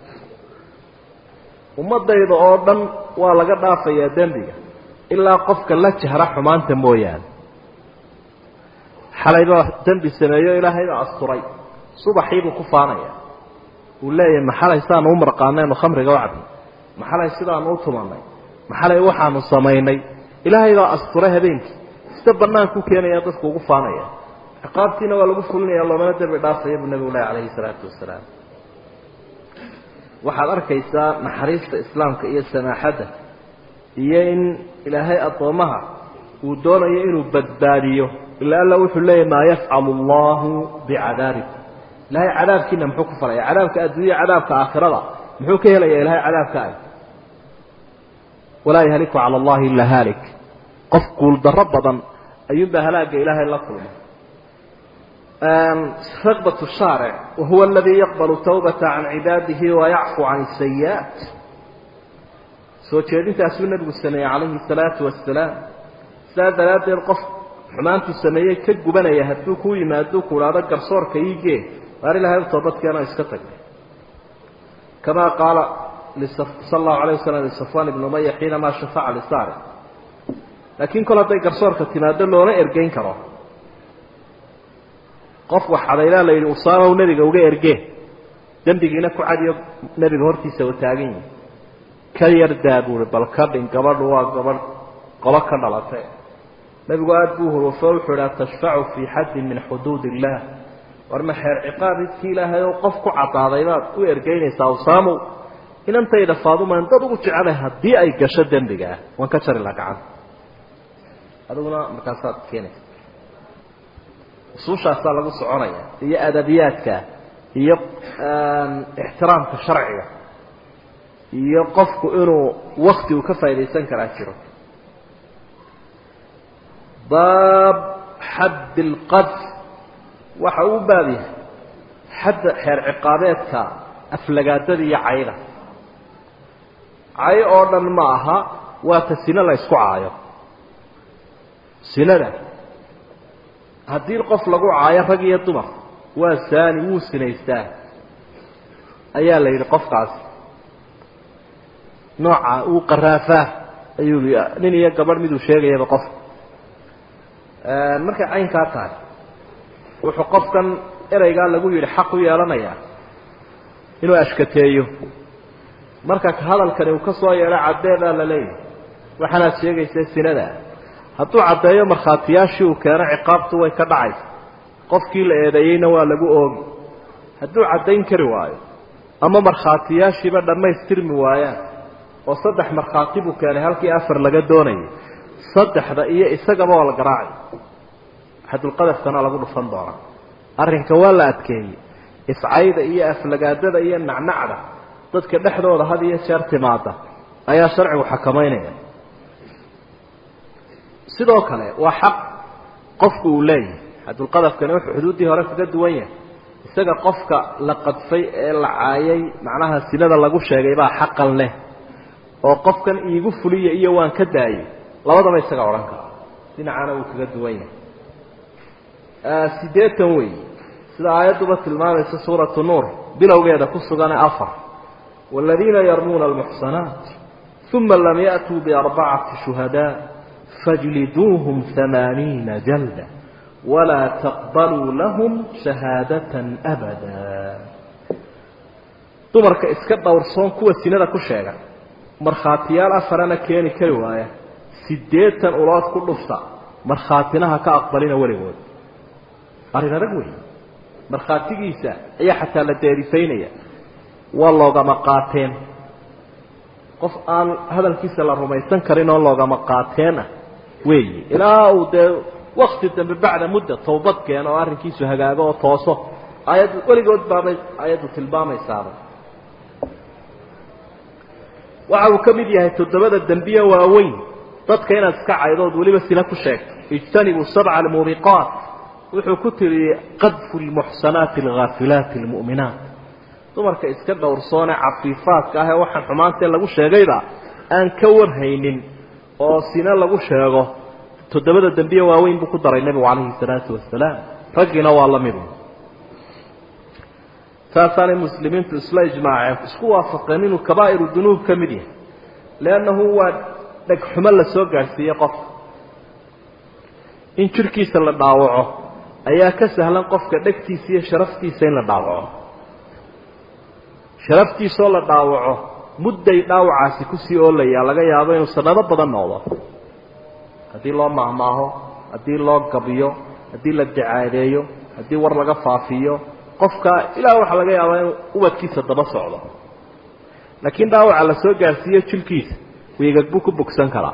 S1: ummadayda oo dhan waa laga dhaafayaa dembiga ilaa qofka la jahra xumaanta mooyaane xalaybaa dembi sameeyo ilaahaybaa asturay subaxiibuu ku faanaya uu leeyahay maxalay sidaanu u marqaanaynu khamriga u cabnay maxalay sidaanu u tumanay maxalay waxaanu samaynay ilaahay baa asturay habeenkii sida banaanku keenaya dadku ugu faanaya ciqaabtiina waa lagu fulinaya loomana dembi dhaafaya buu nebigu leh calayhi salaatu wasalaam waxaad arkaysaa naxariista islaamka iyo samaaxadda iyo in ilaahay addoommaha uu doonayo inuu badbaadiyo ila alla wuxuu leeyahy maa yafcalu allahu bicadaabikum ilahay cadaabkiina muxuu ku falaya cadaabka adduunya cadaabka aakhirada muxuu ka helaya ilahay cadaabka ah walaa yahliku cala allahi ilaa haalik qof guuldarro badan ayuunbaa halaagga ilaahay la kulmay raqbat shaaric wahuwa aladii yaqbalu tawbata can cibaadihi wayacfu can sayi'aat soo jeedintaasuu nebigu sameeyey calayhi salaatu wasalaam sidaa daraaddeed qof xumaantuu sameeyey ka gubanaya hadduu kuu yimaado ku idhaado garsoorka iigee waar ilahay u toobadkeeno iska tag kamaa qaala sala allahu alayh wasalam lisafwan ibni umaya xiinamaa shafaca lisaaric laakiin kol hadday garsoorka timaado loona ergeyn karo qof wax xadaylaa la yidhi usaamaw nebiga uga ergee dembigiina ku cadiyo nebiga hortiisa u taagan yihi ka yardaa buuhi bal ka dhin gabadhu waa gabadh qolo ka dhalatay nebigu aada buu hurufo wuxuu idhi atashfacu fii xaddin min xuduud illaah war ma xeer ciqaabidkii ilaahay oo qof ku caddaaday baad u ergeynaysaa usaamow inantayda faadumaan dad ugu jecelay haddii ay gasho dembiga ah waan ka jari laha gacanta adiguna markaasaad keenaysa usuushaasaa lagu soconaya iyo adabiyaadka iyo ixtiraamka sharciga iyo qofku inuu wakti uu ka faa'idaysan karaa jiro baab xadd اlqadf waxa uu baab yahay xadda xeer ciqaabeedka aflagaadada iyo cayda cayo oo dhan ma aha waa ta sino la ysku caayo sinada haddii qof lagu caayo rag iyo dumar waa saani wuu sinaystaa ayaa la yidhi qofkaasi nooca uu qaraafaa ayuu nin iyo gabadh miduu sheegayaba qof markay caynkaa tahay wuxuu qofkan ereygaa lagu yidhi xaq u yeelanayaa inuu ashkateeyo marka hadalkani uu ka soo yeedho caddeedaa la leeyahay waxaanaad sheegaysa sinadaa hadduu caddeeyo markhaatiyaashii uu keeno ciqaabtu way ka dhacaysa qofkii la eedeeyeyna waa lagu oogi hadduu caddayn kari waayo ama markhaatiyaashiiba dhammaystirmi waayaan oo saddex markhaati buu keenay halkii afar laga doonayay saddexda iyo isagaba waa la garaacay xadulqadafkana lagu dhufan doonaa arrinka waa la adkeeyey iscayda iyo aflagaadada iyo nacnacda dadka dhexdooda had iyo jeer timaada ayaa sharcigu xakamaynaya sidoo kale waa xaq qofku uu leeyahay xadulqadafkani wuxuu xuduuddii hore kaga duwan yahay isaga qofka la qadfay ee la caayay macnaha sinada lagu sheegay baa xaqan leh oo qofkan iigu fuliya iyo waan ka daayey labadaba isaga odhan kara dhinacaana wuu kaga duwan yahay siddeetan wey sida aayadduba tilmaamaysa suuratu nuur bilowgeeda ku sugane afar waaladiina yarmuuna almuxsanaat uma lam ya'tuu biarbacati shuhadaa fajliduuhum hamaaniina jalda walaa taqbaluu lahum shahaadatan abada dumarka iska dhowrsoon kuwa sinada ku sheega markhaatiyaal afarana keeni kari waaya siddeetan ulood ku dhufta markhaatinaha ka aqbalina weligood arrin adag wey markhaatigiisa ayaa xataa la deerifaynaya waa loogama qaateen qof aan hadalkiisa la rumaysan karin oo loogama qaateen ah weeyi ilaa uu dee wakti dambe bacda mudda tawbad keeno oo arrinkiisu hagaago oo tooso aayaddu weligood baabay aayaddu tilmaamaysaaba waxa uu ka mid yahay toddobada dembiye waaweyn dadka inaad iska caydood weliba sina ku sheegto ijtanibuu sabca almuubiqaat wuxuu ku tiriyey qadfu lmuxsanaati alghaafilaati almu'minaat dumarka iska dhowrsoone cafiifaadka ah ee waxaan xumaantee lagu sheegayba aan ka warhaynin oo sina lagu sheego toddobada dembiye waaweyn buu ku daray nebigu calayhi salaatu wasalaam raggiina waa la midu saasaanay muslimiintu isla ijmaaceen isku waafaqeen inuu kabaa'iru dunuub ka mid yahay leannahu waa dhegxumo la soo gaadhsiiyey qofka in jidhkiisa la dhaawaco ayaa ka sahlan qofka dhegtiisa iyo sharaftiisa in la dhaawaco sharaftiisoo la dhaawaco mudday dhaawacaasi kusii oolayaa laga yaabo inuu sanado badan noqdo haddii loo mahmaaho haddii loo gabiyo haddii la dacaadeeyo haddii war laga faafiyo qofka ilaa waxaa laga yaabaa inuu ubadkiisa daba socdo laakiin dhaawaca la soo gaarsiiyo jilkiisa wiigag buu ku bogsan karaa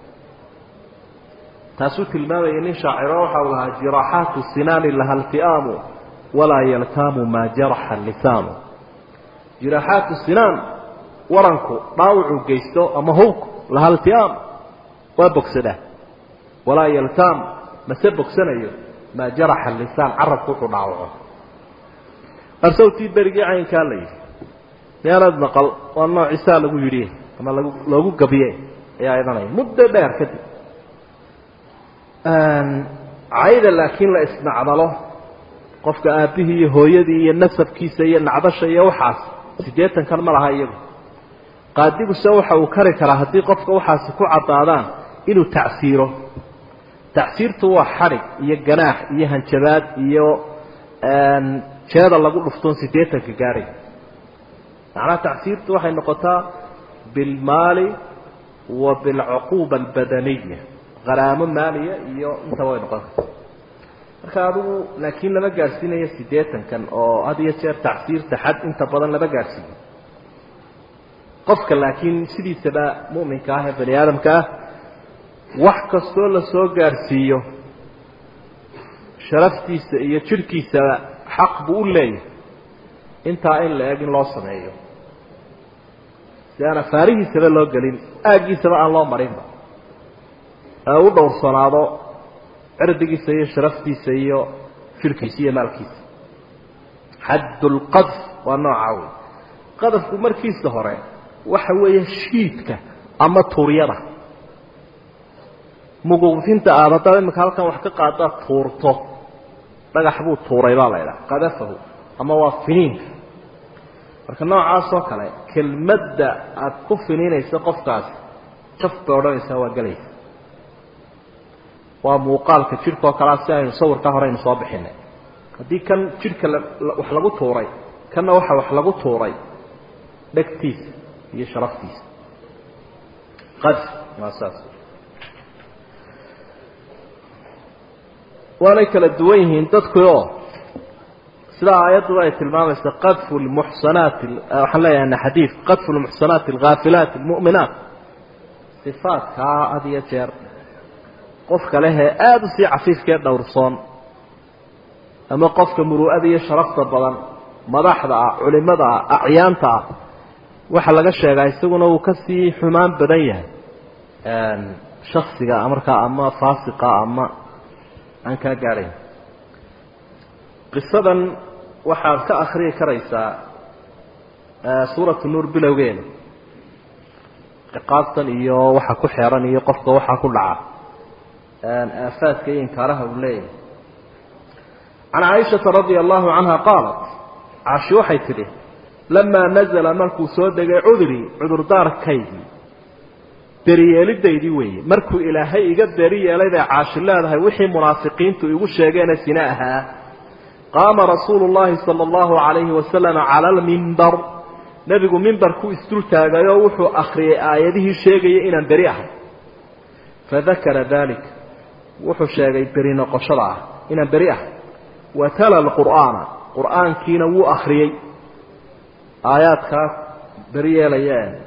S1: taasuu tilmaamayay nin shaaciro waxa uu lahaa jiraaxaatu sinaani laha lfi'aamu walaa yaltaamu maa jaraxa lisaanu jiraaxaatu sinaan waranku dhaawacuu geysto ama hawku laha lfi'aam waa bogsadaa walaa yaltaam mase bogsanayo maa jaraxa lisaan carabku wuxuu dhaawaco arsawtii berigii caynkaa la yidhi meelaad maqal waa noocisaa lagu yidhi ama lagu loogu gabiye ayaa idanaya muddo dheer kadib cayda laakiin la isnacdalo qofka aabbihii iyo hooyadii iyo nasabkiisa iyo nacdasha iyo waxaas siddeetankan ma laha iyagu qaadiguse waxa uu kari karaa haddii qofka waxaasi ku caddaadaan inuu tacsiiro tacsiirtu waa xadhig iyo ganaax iyo hanjabaad iyo jeeda lagu dhuftoon siddeetanka gaadhay macnaha tacsiirtu waxay noqotaa bilmaali wa bilcuquuba albadaniya qaraamo maaliya iyo intaba way noqon karta marka adigu laakiin lama gaadhsiinayo siddeetankan oo had iyo jeer tacsiirta xad inta badan lama gaadhsiiyo qofka laakiin sidiisaba mu'minka ah ee bani aadamka ah wax kastoo la soo gaadhsiiyo sharaftiisa iyo jidhkiisaba xaq buu u leeyahay intaa in la eg in loo sameeyo si aan afaarihiisaba loo gelin aaggiisaba aan loo marinba ee u dhowrsanaado cirdigiisa iyo sharaftiisa iyo jidhkiisa iyo maalkiisa xaddulqadf waa noocaa wey qadafku markiisa hore waxa weeye shiidka ama tuuryada muguufinta aad haddaad imika halkan wax ka qaadaad tuurto dhagax buu tuuray baa la idhaha qadafahu ama waa finiinka marka noocaas oo kale kelmadda aad ku finiinayso qofkaasi jaf bay odhanaysaa waa gelaysa waa muuqaalka jidhka oo kalea si aynu sawirkaa hore aynu soo bixinay haddii kan jidhka wax lagu tuuray kanna waxa wax lagu tuuray dhegtiisa iyo sharaftiisa qadf waa saas waanay kala duwan yihiin dadku oo sidaa aayadduba ay tilmaamaysa qadfu lmuxsanaati waxaan leeyahay xadiid qadfu lmuxsanaati alghaafilaati almu'minaat sifaadkaa had iyo jeer qofka lehee aada u sii cafiifkee dhowrsoon ama qofka muru'ada iyo sharafta badan madaxda ah culimada ah acyaanta ah waxaa laga sheegaa isaguna uu kasii xumaan badan yahay shaksiga markaa ama faasiqa ama aan kaa gaadhayn qisadan waxaad ka akriyi karaysaa suuratu nuur bilowgeeda ciqaabtan iyo waxa ku xeeran iyo qofka waxaa ku dhaca aafaadka iyo inkaaraha uu leeyahay can caaishata radia allahu canha qaalat caashi waxay tidhi lamaa nazala markuu soo degay cudrii cudurdaarkaygii beriyeelidaydii weeye markuu ilaahay iga beri yeelay bay caashi leedahay wixii munaafiqiintu igu sheegeene sine ahaa qaama rasuulu llahi sala allahu calayhi wasalama cala almimbar nebigu mimbarku isdul taagayoo wuxuu akhriyay aayadihii sheegaya inaan beri ahay fadakara dalik wuxuu sheegay beri noqoshada ah inaan beri ahay wa tala alqur'aana qur'aankiina wuu akhriyey aayaadkaas beri yeelaya ee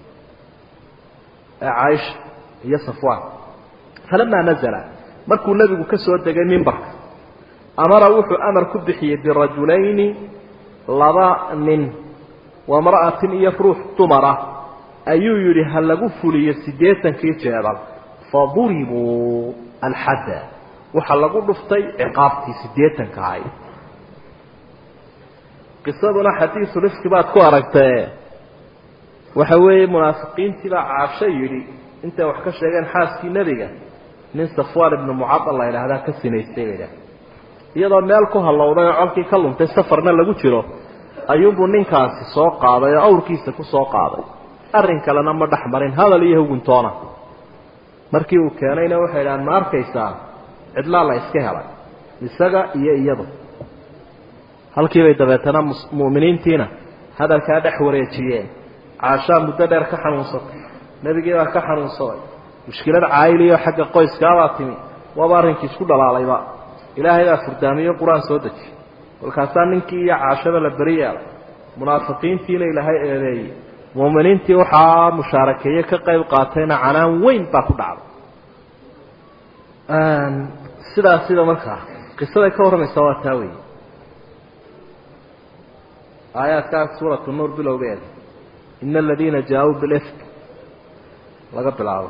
S1: caaisha iyo safwaan falamaa nazala markuu nebigu ka soo degay mimbarka amara wuxuu amar ku bixiyey birajulayni laba nin wamra'atin iyo ruux dumara ayuu yidhi ha lagu fuliyo siddeetankii jeedal faduribuu alxadda waxaa lagu dhuftay ciqaabtii siddeetanka ahayd qisaduna xadiisu rifki baad ku aragtee waxa weeye munaafiqiintii baa caasho yidhi intay wax ka sheegeen xaaskii nebiga nin safwaan ibnu mucadal la yidhaahdaa ka sinaystay bay idhaah iyadoo meel ku hallowday oo colkii ka luntay safarna lagu jiro ayuunbuu ninkaasi soo qaaday oo awrkiisa ku soo qaaday arrin kalena ma dhex marin hadal iyo huguntoona markii uu keenayna waxay idhahaan ma arkaysaa cidlaa la iska helay isaga iyo iyadu halkiibay dabeetana mu'miniintiina hadalkaa dhex wareejiyeen caashaa muddo dheer ka xanuunsatay nebigii baa ka xanuunsaday mushkilad caayiliyo xagga qoyskaabaa timi waaba arrinkii isku dhalaalayba ilaahay baa furdaamiyo qur-aan soo dejiy kolkaasaa ninkii iyo caashaba la beri yeelay munaafiqiintiina ilaahay eedeeyey mu'miniintii waxaa mushaarakeeye ka qayb qaatayna canaan weyn baa ku dhacday sidaas sida markaa qisaday ka warramaysaa waa taa weeye aayaadkaas suuratu nuur bilowgeeda ina aladiina jaa-uu bilifk laga bilaabo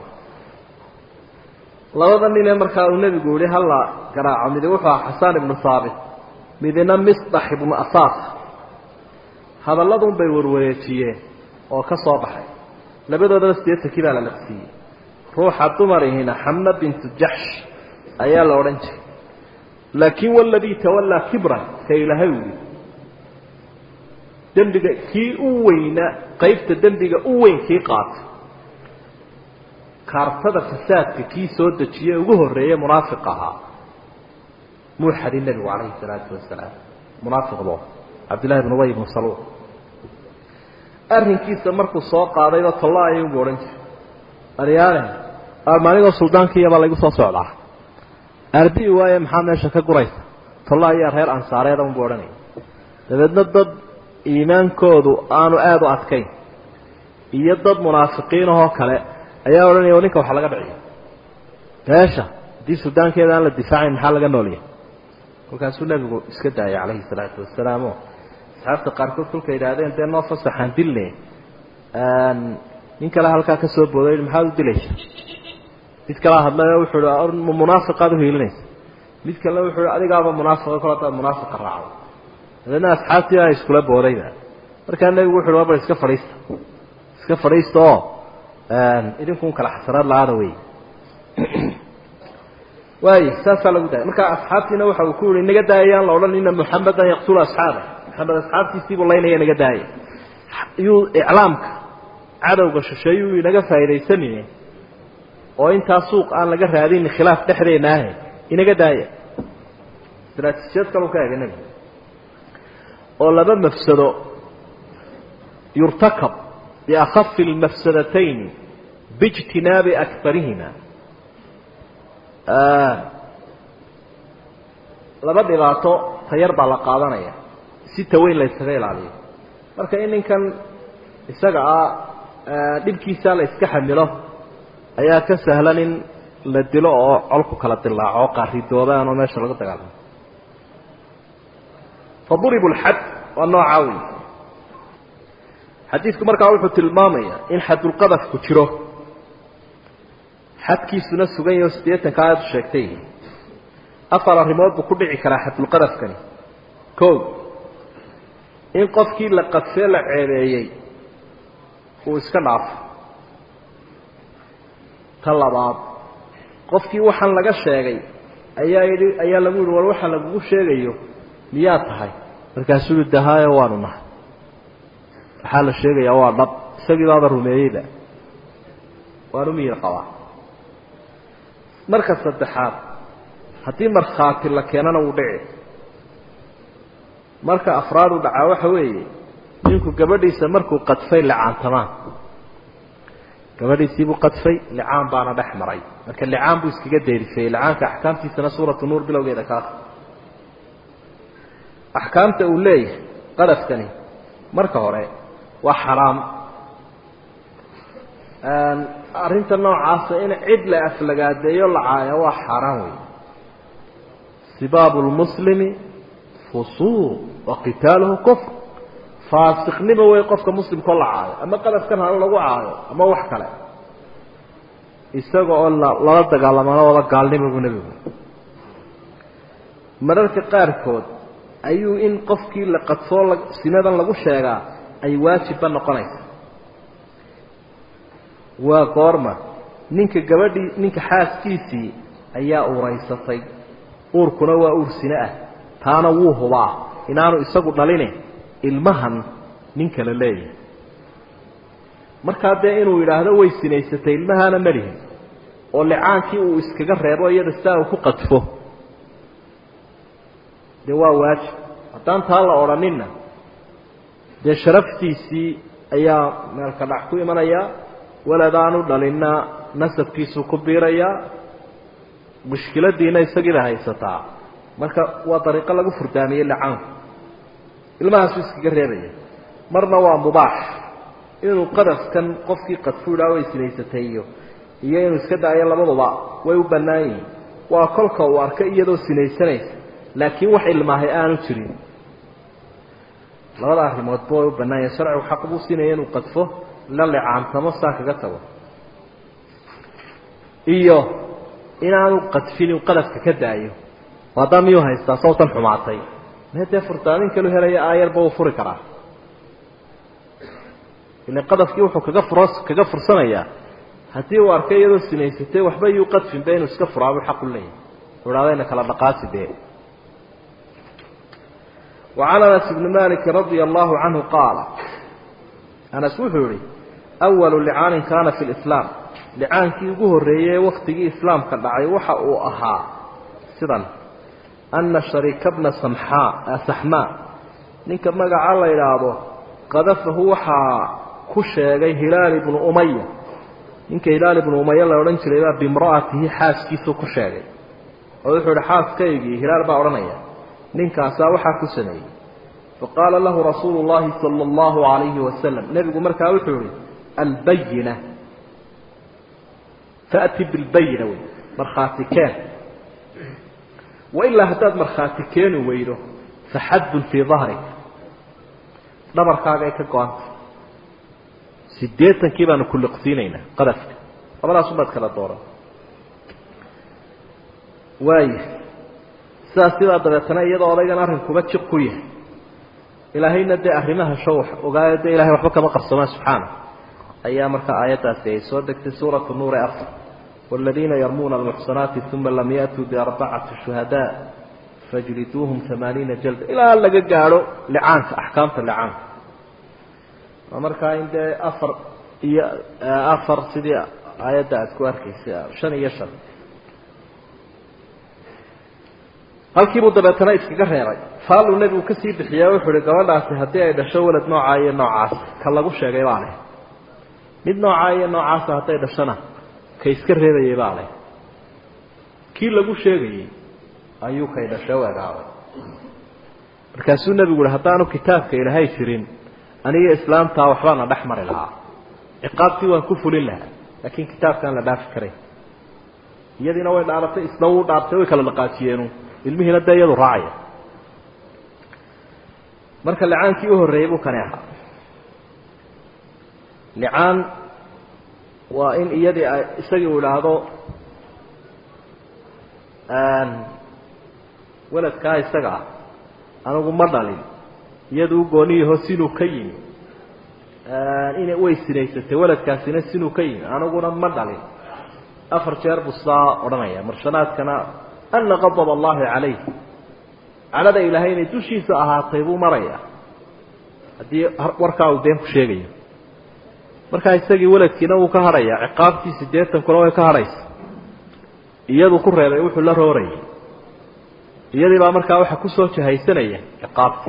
S1: labada nin ee markaa uu nebigu yihi halla garaaco midi wuxuu aha xasaan ibnu haabit midina misdax ibnu asaas hadalladun bay warwareejiyeen oo ka soo baxay labadoodaba siddeetankii baa la laqsiiyey ruuxa dumarihina xamna bintu jaxsh ayaa la odhan jiray laakiin waladii tawallaa kibran ka ilaahay u yihi dembiga kii u weyna qaybta dembiga u weyn kii qaata kaartada fasaadka kii soo dejiye ugu horreeye munaafiq ahaa muu xadin nebigu calayhi salaatu wasalaam munaafiqdo cabdillahi bn ubay ibnu saluul arrinkiisa markuu soo qaadayba tolla ayuunbu odhan jiray aryaale maaligoo suldaankiiyabaa laygu soo socdaa arbii waaye maxaa meesha ka guraysa tolla ayaa reer ansaareeda unbu odhanaya dabeedna dad iimaankoodu aanu aada u adkayn iyo dad munaafiqiinahoo kale ayaa odhanaya ninka waxa laga dhiciyo beesha haddii suldaankeeda aan la difaacayn maxaa laga noolyahay kolkaasuu nebigu iska daayay calayhi salaatu wasalaam o asxaabta qaarkood kolka yidhaahdeen dee noo fasaxaan dilne nin kale halkaa ka soo booday maxaad u dilaysa mid kalea hadlay wuxuu hi munaafiqaad uhiilinaysa mid kalena wuxuu hi adigaaba munaafiqa kol hadaad munaafiqa raacdo dabeedna asxaabtii baa iskula boodayba markaa nebigu wuxu uhi waba iska fadhiista iska fadhiista oo idinkun kala xasanaad la-aada wey waay saasaa lagu daayay marka asxaabtiina waxa uu ku yihi naga daayayaan la odhan ina muxamedan yaqtulu asxaaba maxamed asxaabtiisiibuu laynaya naga daaya yuu iclaamka cadowga shisheeyuu inaga faa'iidaysanine oo intaa suuq aan laga raadin khilaaf dhexdeena ahe inaga daaya istraatiijiyad kalu ka ega nebiga oo laba mafsado yurtakab biakhafi lmafsadatayn biijtinaabi akbarihima laba dhibaato tayar baa la qaadanaya si taweyn la yskaga ilaaliyo marka in ninkan isaga ah dhibkiisa la iska xamilo ayaa ka sahlan in la dilo oo colku kala dilaaco qaaridoobaan oo meesha laga dagaalamo faduribu lxad waa noocaa wey xadiidku markaa wuxuu tilmaamayaa in xadulqadafku jiro xadkiisuna sugan yaho siddeetanka aada u sheegtay afar arrimood buu ku dhici karaa xadulqadafkani ko in qofkii la qadfee la ceebeeyey uu iska dhaafo ta labaad qofkii waxaan laga sheegay ayaa yidhi ayaa lagu yihi war waxa lagugu sheegayo miyaa tahay markaasuu yihi dahaayo waanu nahay waxaa la sheegayaa waa dhab isagii baaba rumeeyeyba waanu miyir qabaa marka saddexaad haddii markhaati la keenana wuu dhici marka afraad u dhacaa waxa weeye ninku gabadhiisa markuu qadfay licaantamaan gabadhiisiibuu qadfay licaan baana dhex maray marka licaan buu iskaga deerifeeyey licaanka axkaamtiisana suuratu nuur bilowgeeda kaas axkaamta uu leeyahay qadafkani marka hore waa xaraam arrinta noocaasa in cid la aflagaadeeyo la caayo waa xaaraan wey sibaabu lmuslimi fusuuq wa qitaaluhu kufr faasiqnimo wey qofka muslimkao la caayo ama qadafkan hala lagu caayo ama wax kale isaga oo lala dagaalamana wada gaalnimo buu nebigu mararka qaarkood ayuu in qofkii la qadfoo sinadan lagu sheegaa ay waajibba noqonaysa waa goorma ninka gabadhii ninka xaaskiisii ayaa uuraysatay uurkuna waa uur sine ah taana wuu hubaa inaanu isagu dhaline ilmahan nin kale leeyahay markaa dee inuu yidhaahdo way sinaysatay ilmahaana malihin oo licaankii uu iskaga reebo iyada sidaa uu ku qadfo dee waa waajib haddaan taa la odhaninna dee sharaftiisii ayaa meelka dhac ku imanayaa waladaanu dhalinna nasabkiisuu ku biirayaa mushkiladiina isagiiba haysataa marka waa dariiqo lagu furdaamiyey licaanku ilmahaasuu iskaga reebaya marna waa mubaax inuu qadafkan qofkii qadfu idhaa way sinaysatay iyo iyo inuu iska daayo labaduba way u bannaan yihiin waa kolka uu arkay iyadoo sinaysanaysa laakiin wax ilmaahay aanu jirin labada arrimoodba way u bannaan yahin sharcigu xaq buu siinaya inuu qadfo la licaantamo saa kaga tago iyo inaanu qadfin uu qadafka ka daayo haddaa miyuu haystaa sawtan xumaatay mee dee furtaamin kalu helaya aayarba uu furi karaa ila qadafkii wuxuu kaga furo kaga fursanayaa haddii uu arkay iyadoo sinaysatay waxba yuu qadfinba inuu iska furaabuu xaq u leeyahay u idhahdayna kala dhaqaasi dee وعن أنس بن مالك رضي الله عنه قال أنس wuxuu yihi أول لعاan كاna في الإسلام لcaankii ugu horeeyey waktigii iسلاamka dhacay waxa uu ahaa sidan أنa شharيك بنa saxmاء ninka magaca la idhaahdo qadafahu waxaa ku sheegay hilaal بن أmية ninka hilaal بن أmية la odhan jiray baa bimra'atihi xaaskiisuu ku sheegay oo wuxuu ihi xaaskaygii hilaal baa odhanaya ninkaasaa waxaa ku sameeyey faqaala lahu rasuulu llahi sala allahu alayhi wasalam nebigu markaa wuxuu yihi albayina fa'ti bilbayina wey markhaati keen wailaa haddaad markhaati keeni weydo faxaddun fii dahrik dhabarkaagay ka go-anta siddeetankii baanu kulliqsiinaynaa qadafka labadaasubaad kala dooran waaya sidaas sidaa dabeetana iyadoo odaygan arrinkuba jiq ku yahay ilaahayna dee arrimaha show ogaayo dee ilahay waxba kama qarsomaan subxaana ayaa markaa aayaddaasi ay soo degtay suuratu nuure afar waaladiina yarmuuna almuxsanaati uma lam ya'tuu biarbacati shuhadaa fajliduuhum amaaniina jalda ilaa laga gaadho licaanka axkaamta licaanka waa markaa in dee afar iyo afar sidii aayadda aad ku arkaysay shan iyo shan halkiibuu dabeetana iskaga reebay faaluu nebigu kasii bixiyaa wuxuu uhi gabadhaasi haddii ay dhasho walad noocaa iyo noocaas ka lagu sheegay baa leh mid noocaa iyo noocaasa hadday dhashana ka iska reebayay baa leh kii lagu sheegayey ayuu kay dhashay u egaaday markaasuu nebigu uhi haddaanu kitaabka ilaahay jirin aniga islaamtaa waxbaana dhex mari lahaa ciqaabtii waan ku fulin lahaa laakiin kitaabkaan la dhaafi karay iyadiina way dhaaratay isna wuu dhaartay way kala dhaqaajiyeenu ilmihiina dee iyadu raacaya marka licaankii u horreeyey buu kani ahaa licaan waa in iyadii ay isagii uu idhaahdo weladkaa isaga ah anigu ma dhalin iyadu u gooniyaho sinuu ka yimi ina way sinaysatay weladkaasina sinuu ka yimi aniguna ma dhalin afar jeer buu sidaa odhanaya marshanaadkana ana qadab allahi calayh calada ilaahay inay dushiisa ahaatay buu maraya haddii warkaa uu been ku sheegayo markaa isagii weladkiina wuu ka hadhaya ciqaabtii siddeetankuna way ka hadhaysa iyadu ku reebay wuxuu la roorayay iyadii baa markaa waxa kusoo jahaysanaya ciqaabtii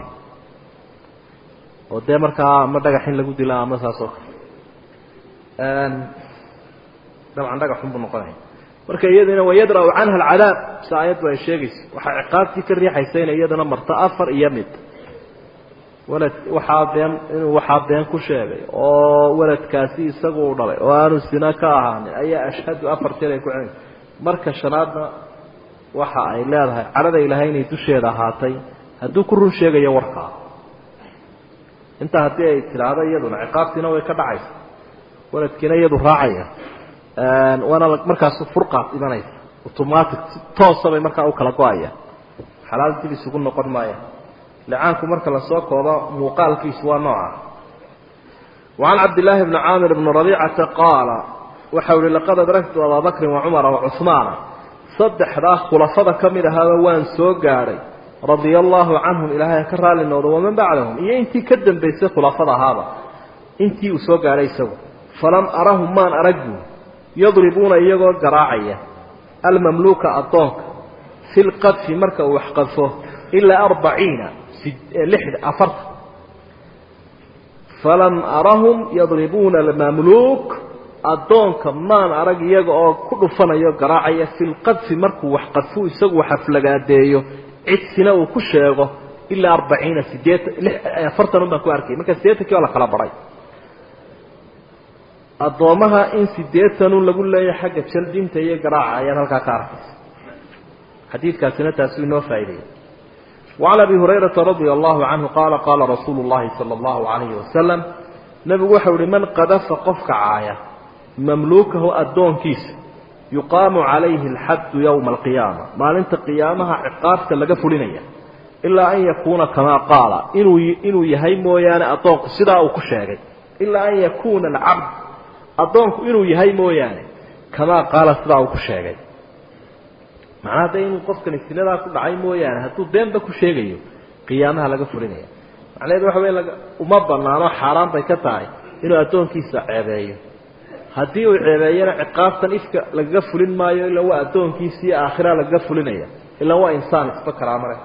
S1: oo dee markaa ama dhagax in lagu dila ama saas oo kale dabcan dhagaxun buu noqonaya marka iyadiina wayadra'u canha alcadaab si aayaddu ay sheegayso waxaa ciqaabtii ka riixaysa inay iyadana marto afar iyo mid walad waxaa been inuu waxaa been ku sheegay oo weladkaasi isagu u dhalay oo aanu sina ka ahaanin ayaa ashhadu afar jeer ay ku celin marka shanaadna waxa ay leedahay cadhada ilaahay inay dusheeda ahaatay hadduu ku run sheegayo warkaa intaa haddii ay tidhaahdo iyaduna ciqaabtiina way ka dhacaysa weladkiina iyadu raacaya waana markaasu furqaad imanaysa automatic toosa bay markaa u kala go-aya xalaal dib isugu noqon maaya licaanku marka lasoo koobo muuqaalkiisu waa nooca wacan cabdillaahi bni caamir bni rabiicata qaala waxau ihi laqad adragtu abaa bakrin wacumara wacuhmaana saddexdaa khulafada ka mid ahaaba waan soo gaadhay radia allaahu canhum ilaahay ka raali noodo waman bacdahum iyo intii ka dambaysay khulafada ahaaba intii uu soo gaadhay isagu falam arahum maan aragbu yadribuuna iyagoo garaacaya almamluuka addoonka fi lqadfi marka uu waxqadfo ilaa arbaciina afarta falam arahum yadribuuna almamluuk addoonka maan arag iyaga oo ku dhufanayo garaacaya fi lqadfi markuu waxqadfu isagu waxaflagaadeeyo cidsina uu ku sheego ilaa arbaciina sideetan afartan un baan ku arkay marka siddeetankii waa la kala baray addoommaha in siddeetanun lagu leeyahay xagga jaldinta iyo garaaca ayaad halkaa ka arkaysa xadiidkaasina taasuu inoo faa'ideeyey wacan abi hurayrata radia allahu canhu qaala qaala rasuulu llahi sala allahu calayhi wasalam nebigu waxau ihi man qadafa qofka caaya mamluukahu addoonkiisa yuqaamu calayhi alxaddu yowma alqiyaama maalinta qiyaamaha ciqaabta laga fulinaya ilaa an yakuuna kamaa qaala inuu inuu yahay mooyaane addoonku sidaa uu ku sheegay ilaa an yakuuna alcabd addoonku inuu yahay mooyaane kamaa qaala sidaa uu ku sheegay macnaha dee inuu qofkani siladaa ku dhacay mooyaane hadduu beenba ku sheegayo qiyaamaha laga fulinaya macnaheedu waxa wey uma banaano xaaraan bay ka tahay inuu addoonkiisa ceebeeyo haddii uu ceebeeyana ciqaabtan ifka lagaga fulin maayo ilaa waa addoonkiisii aakhira lagaga fulinaya ilaa waa insaan isba karaamale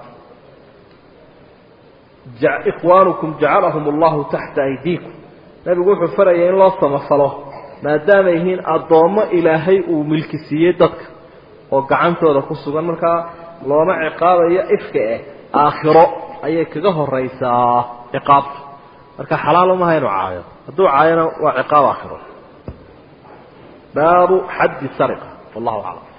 S1: ikhwaanukum jacalahum allahu taxta aydiikum nabigu wuxuu faraya in loo samafalo maadaama yihiin addoommo ilaahay uu milki siiyey dadka oo gacantooda ku sugan markaa looma ciqaabayo ifka eh aakhiro ayay kaga horaysaa ciqaabta marka xalaal umaha inuu caayo hadduu caayona waa ciqaab aakhiro baabu xaddi sariqa wallahu aclam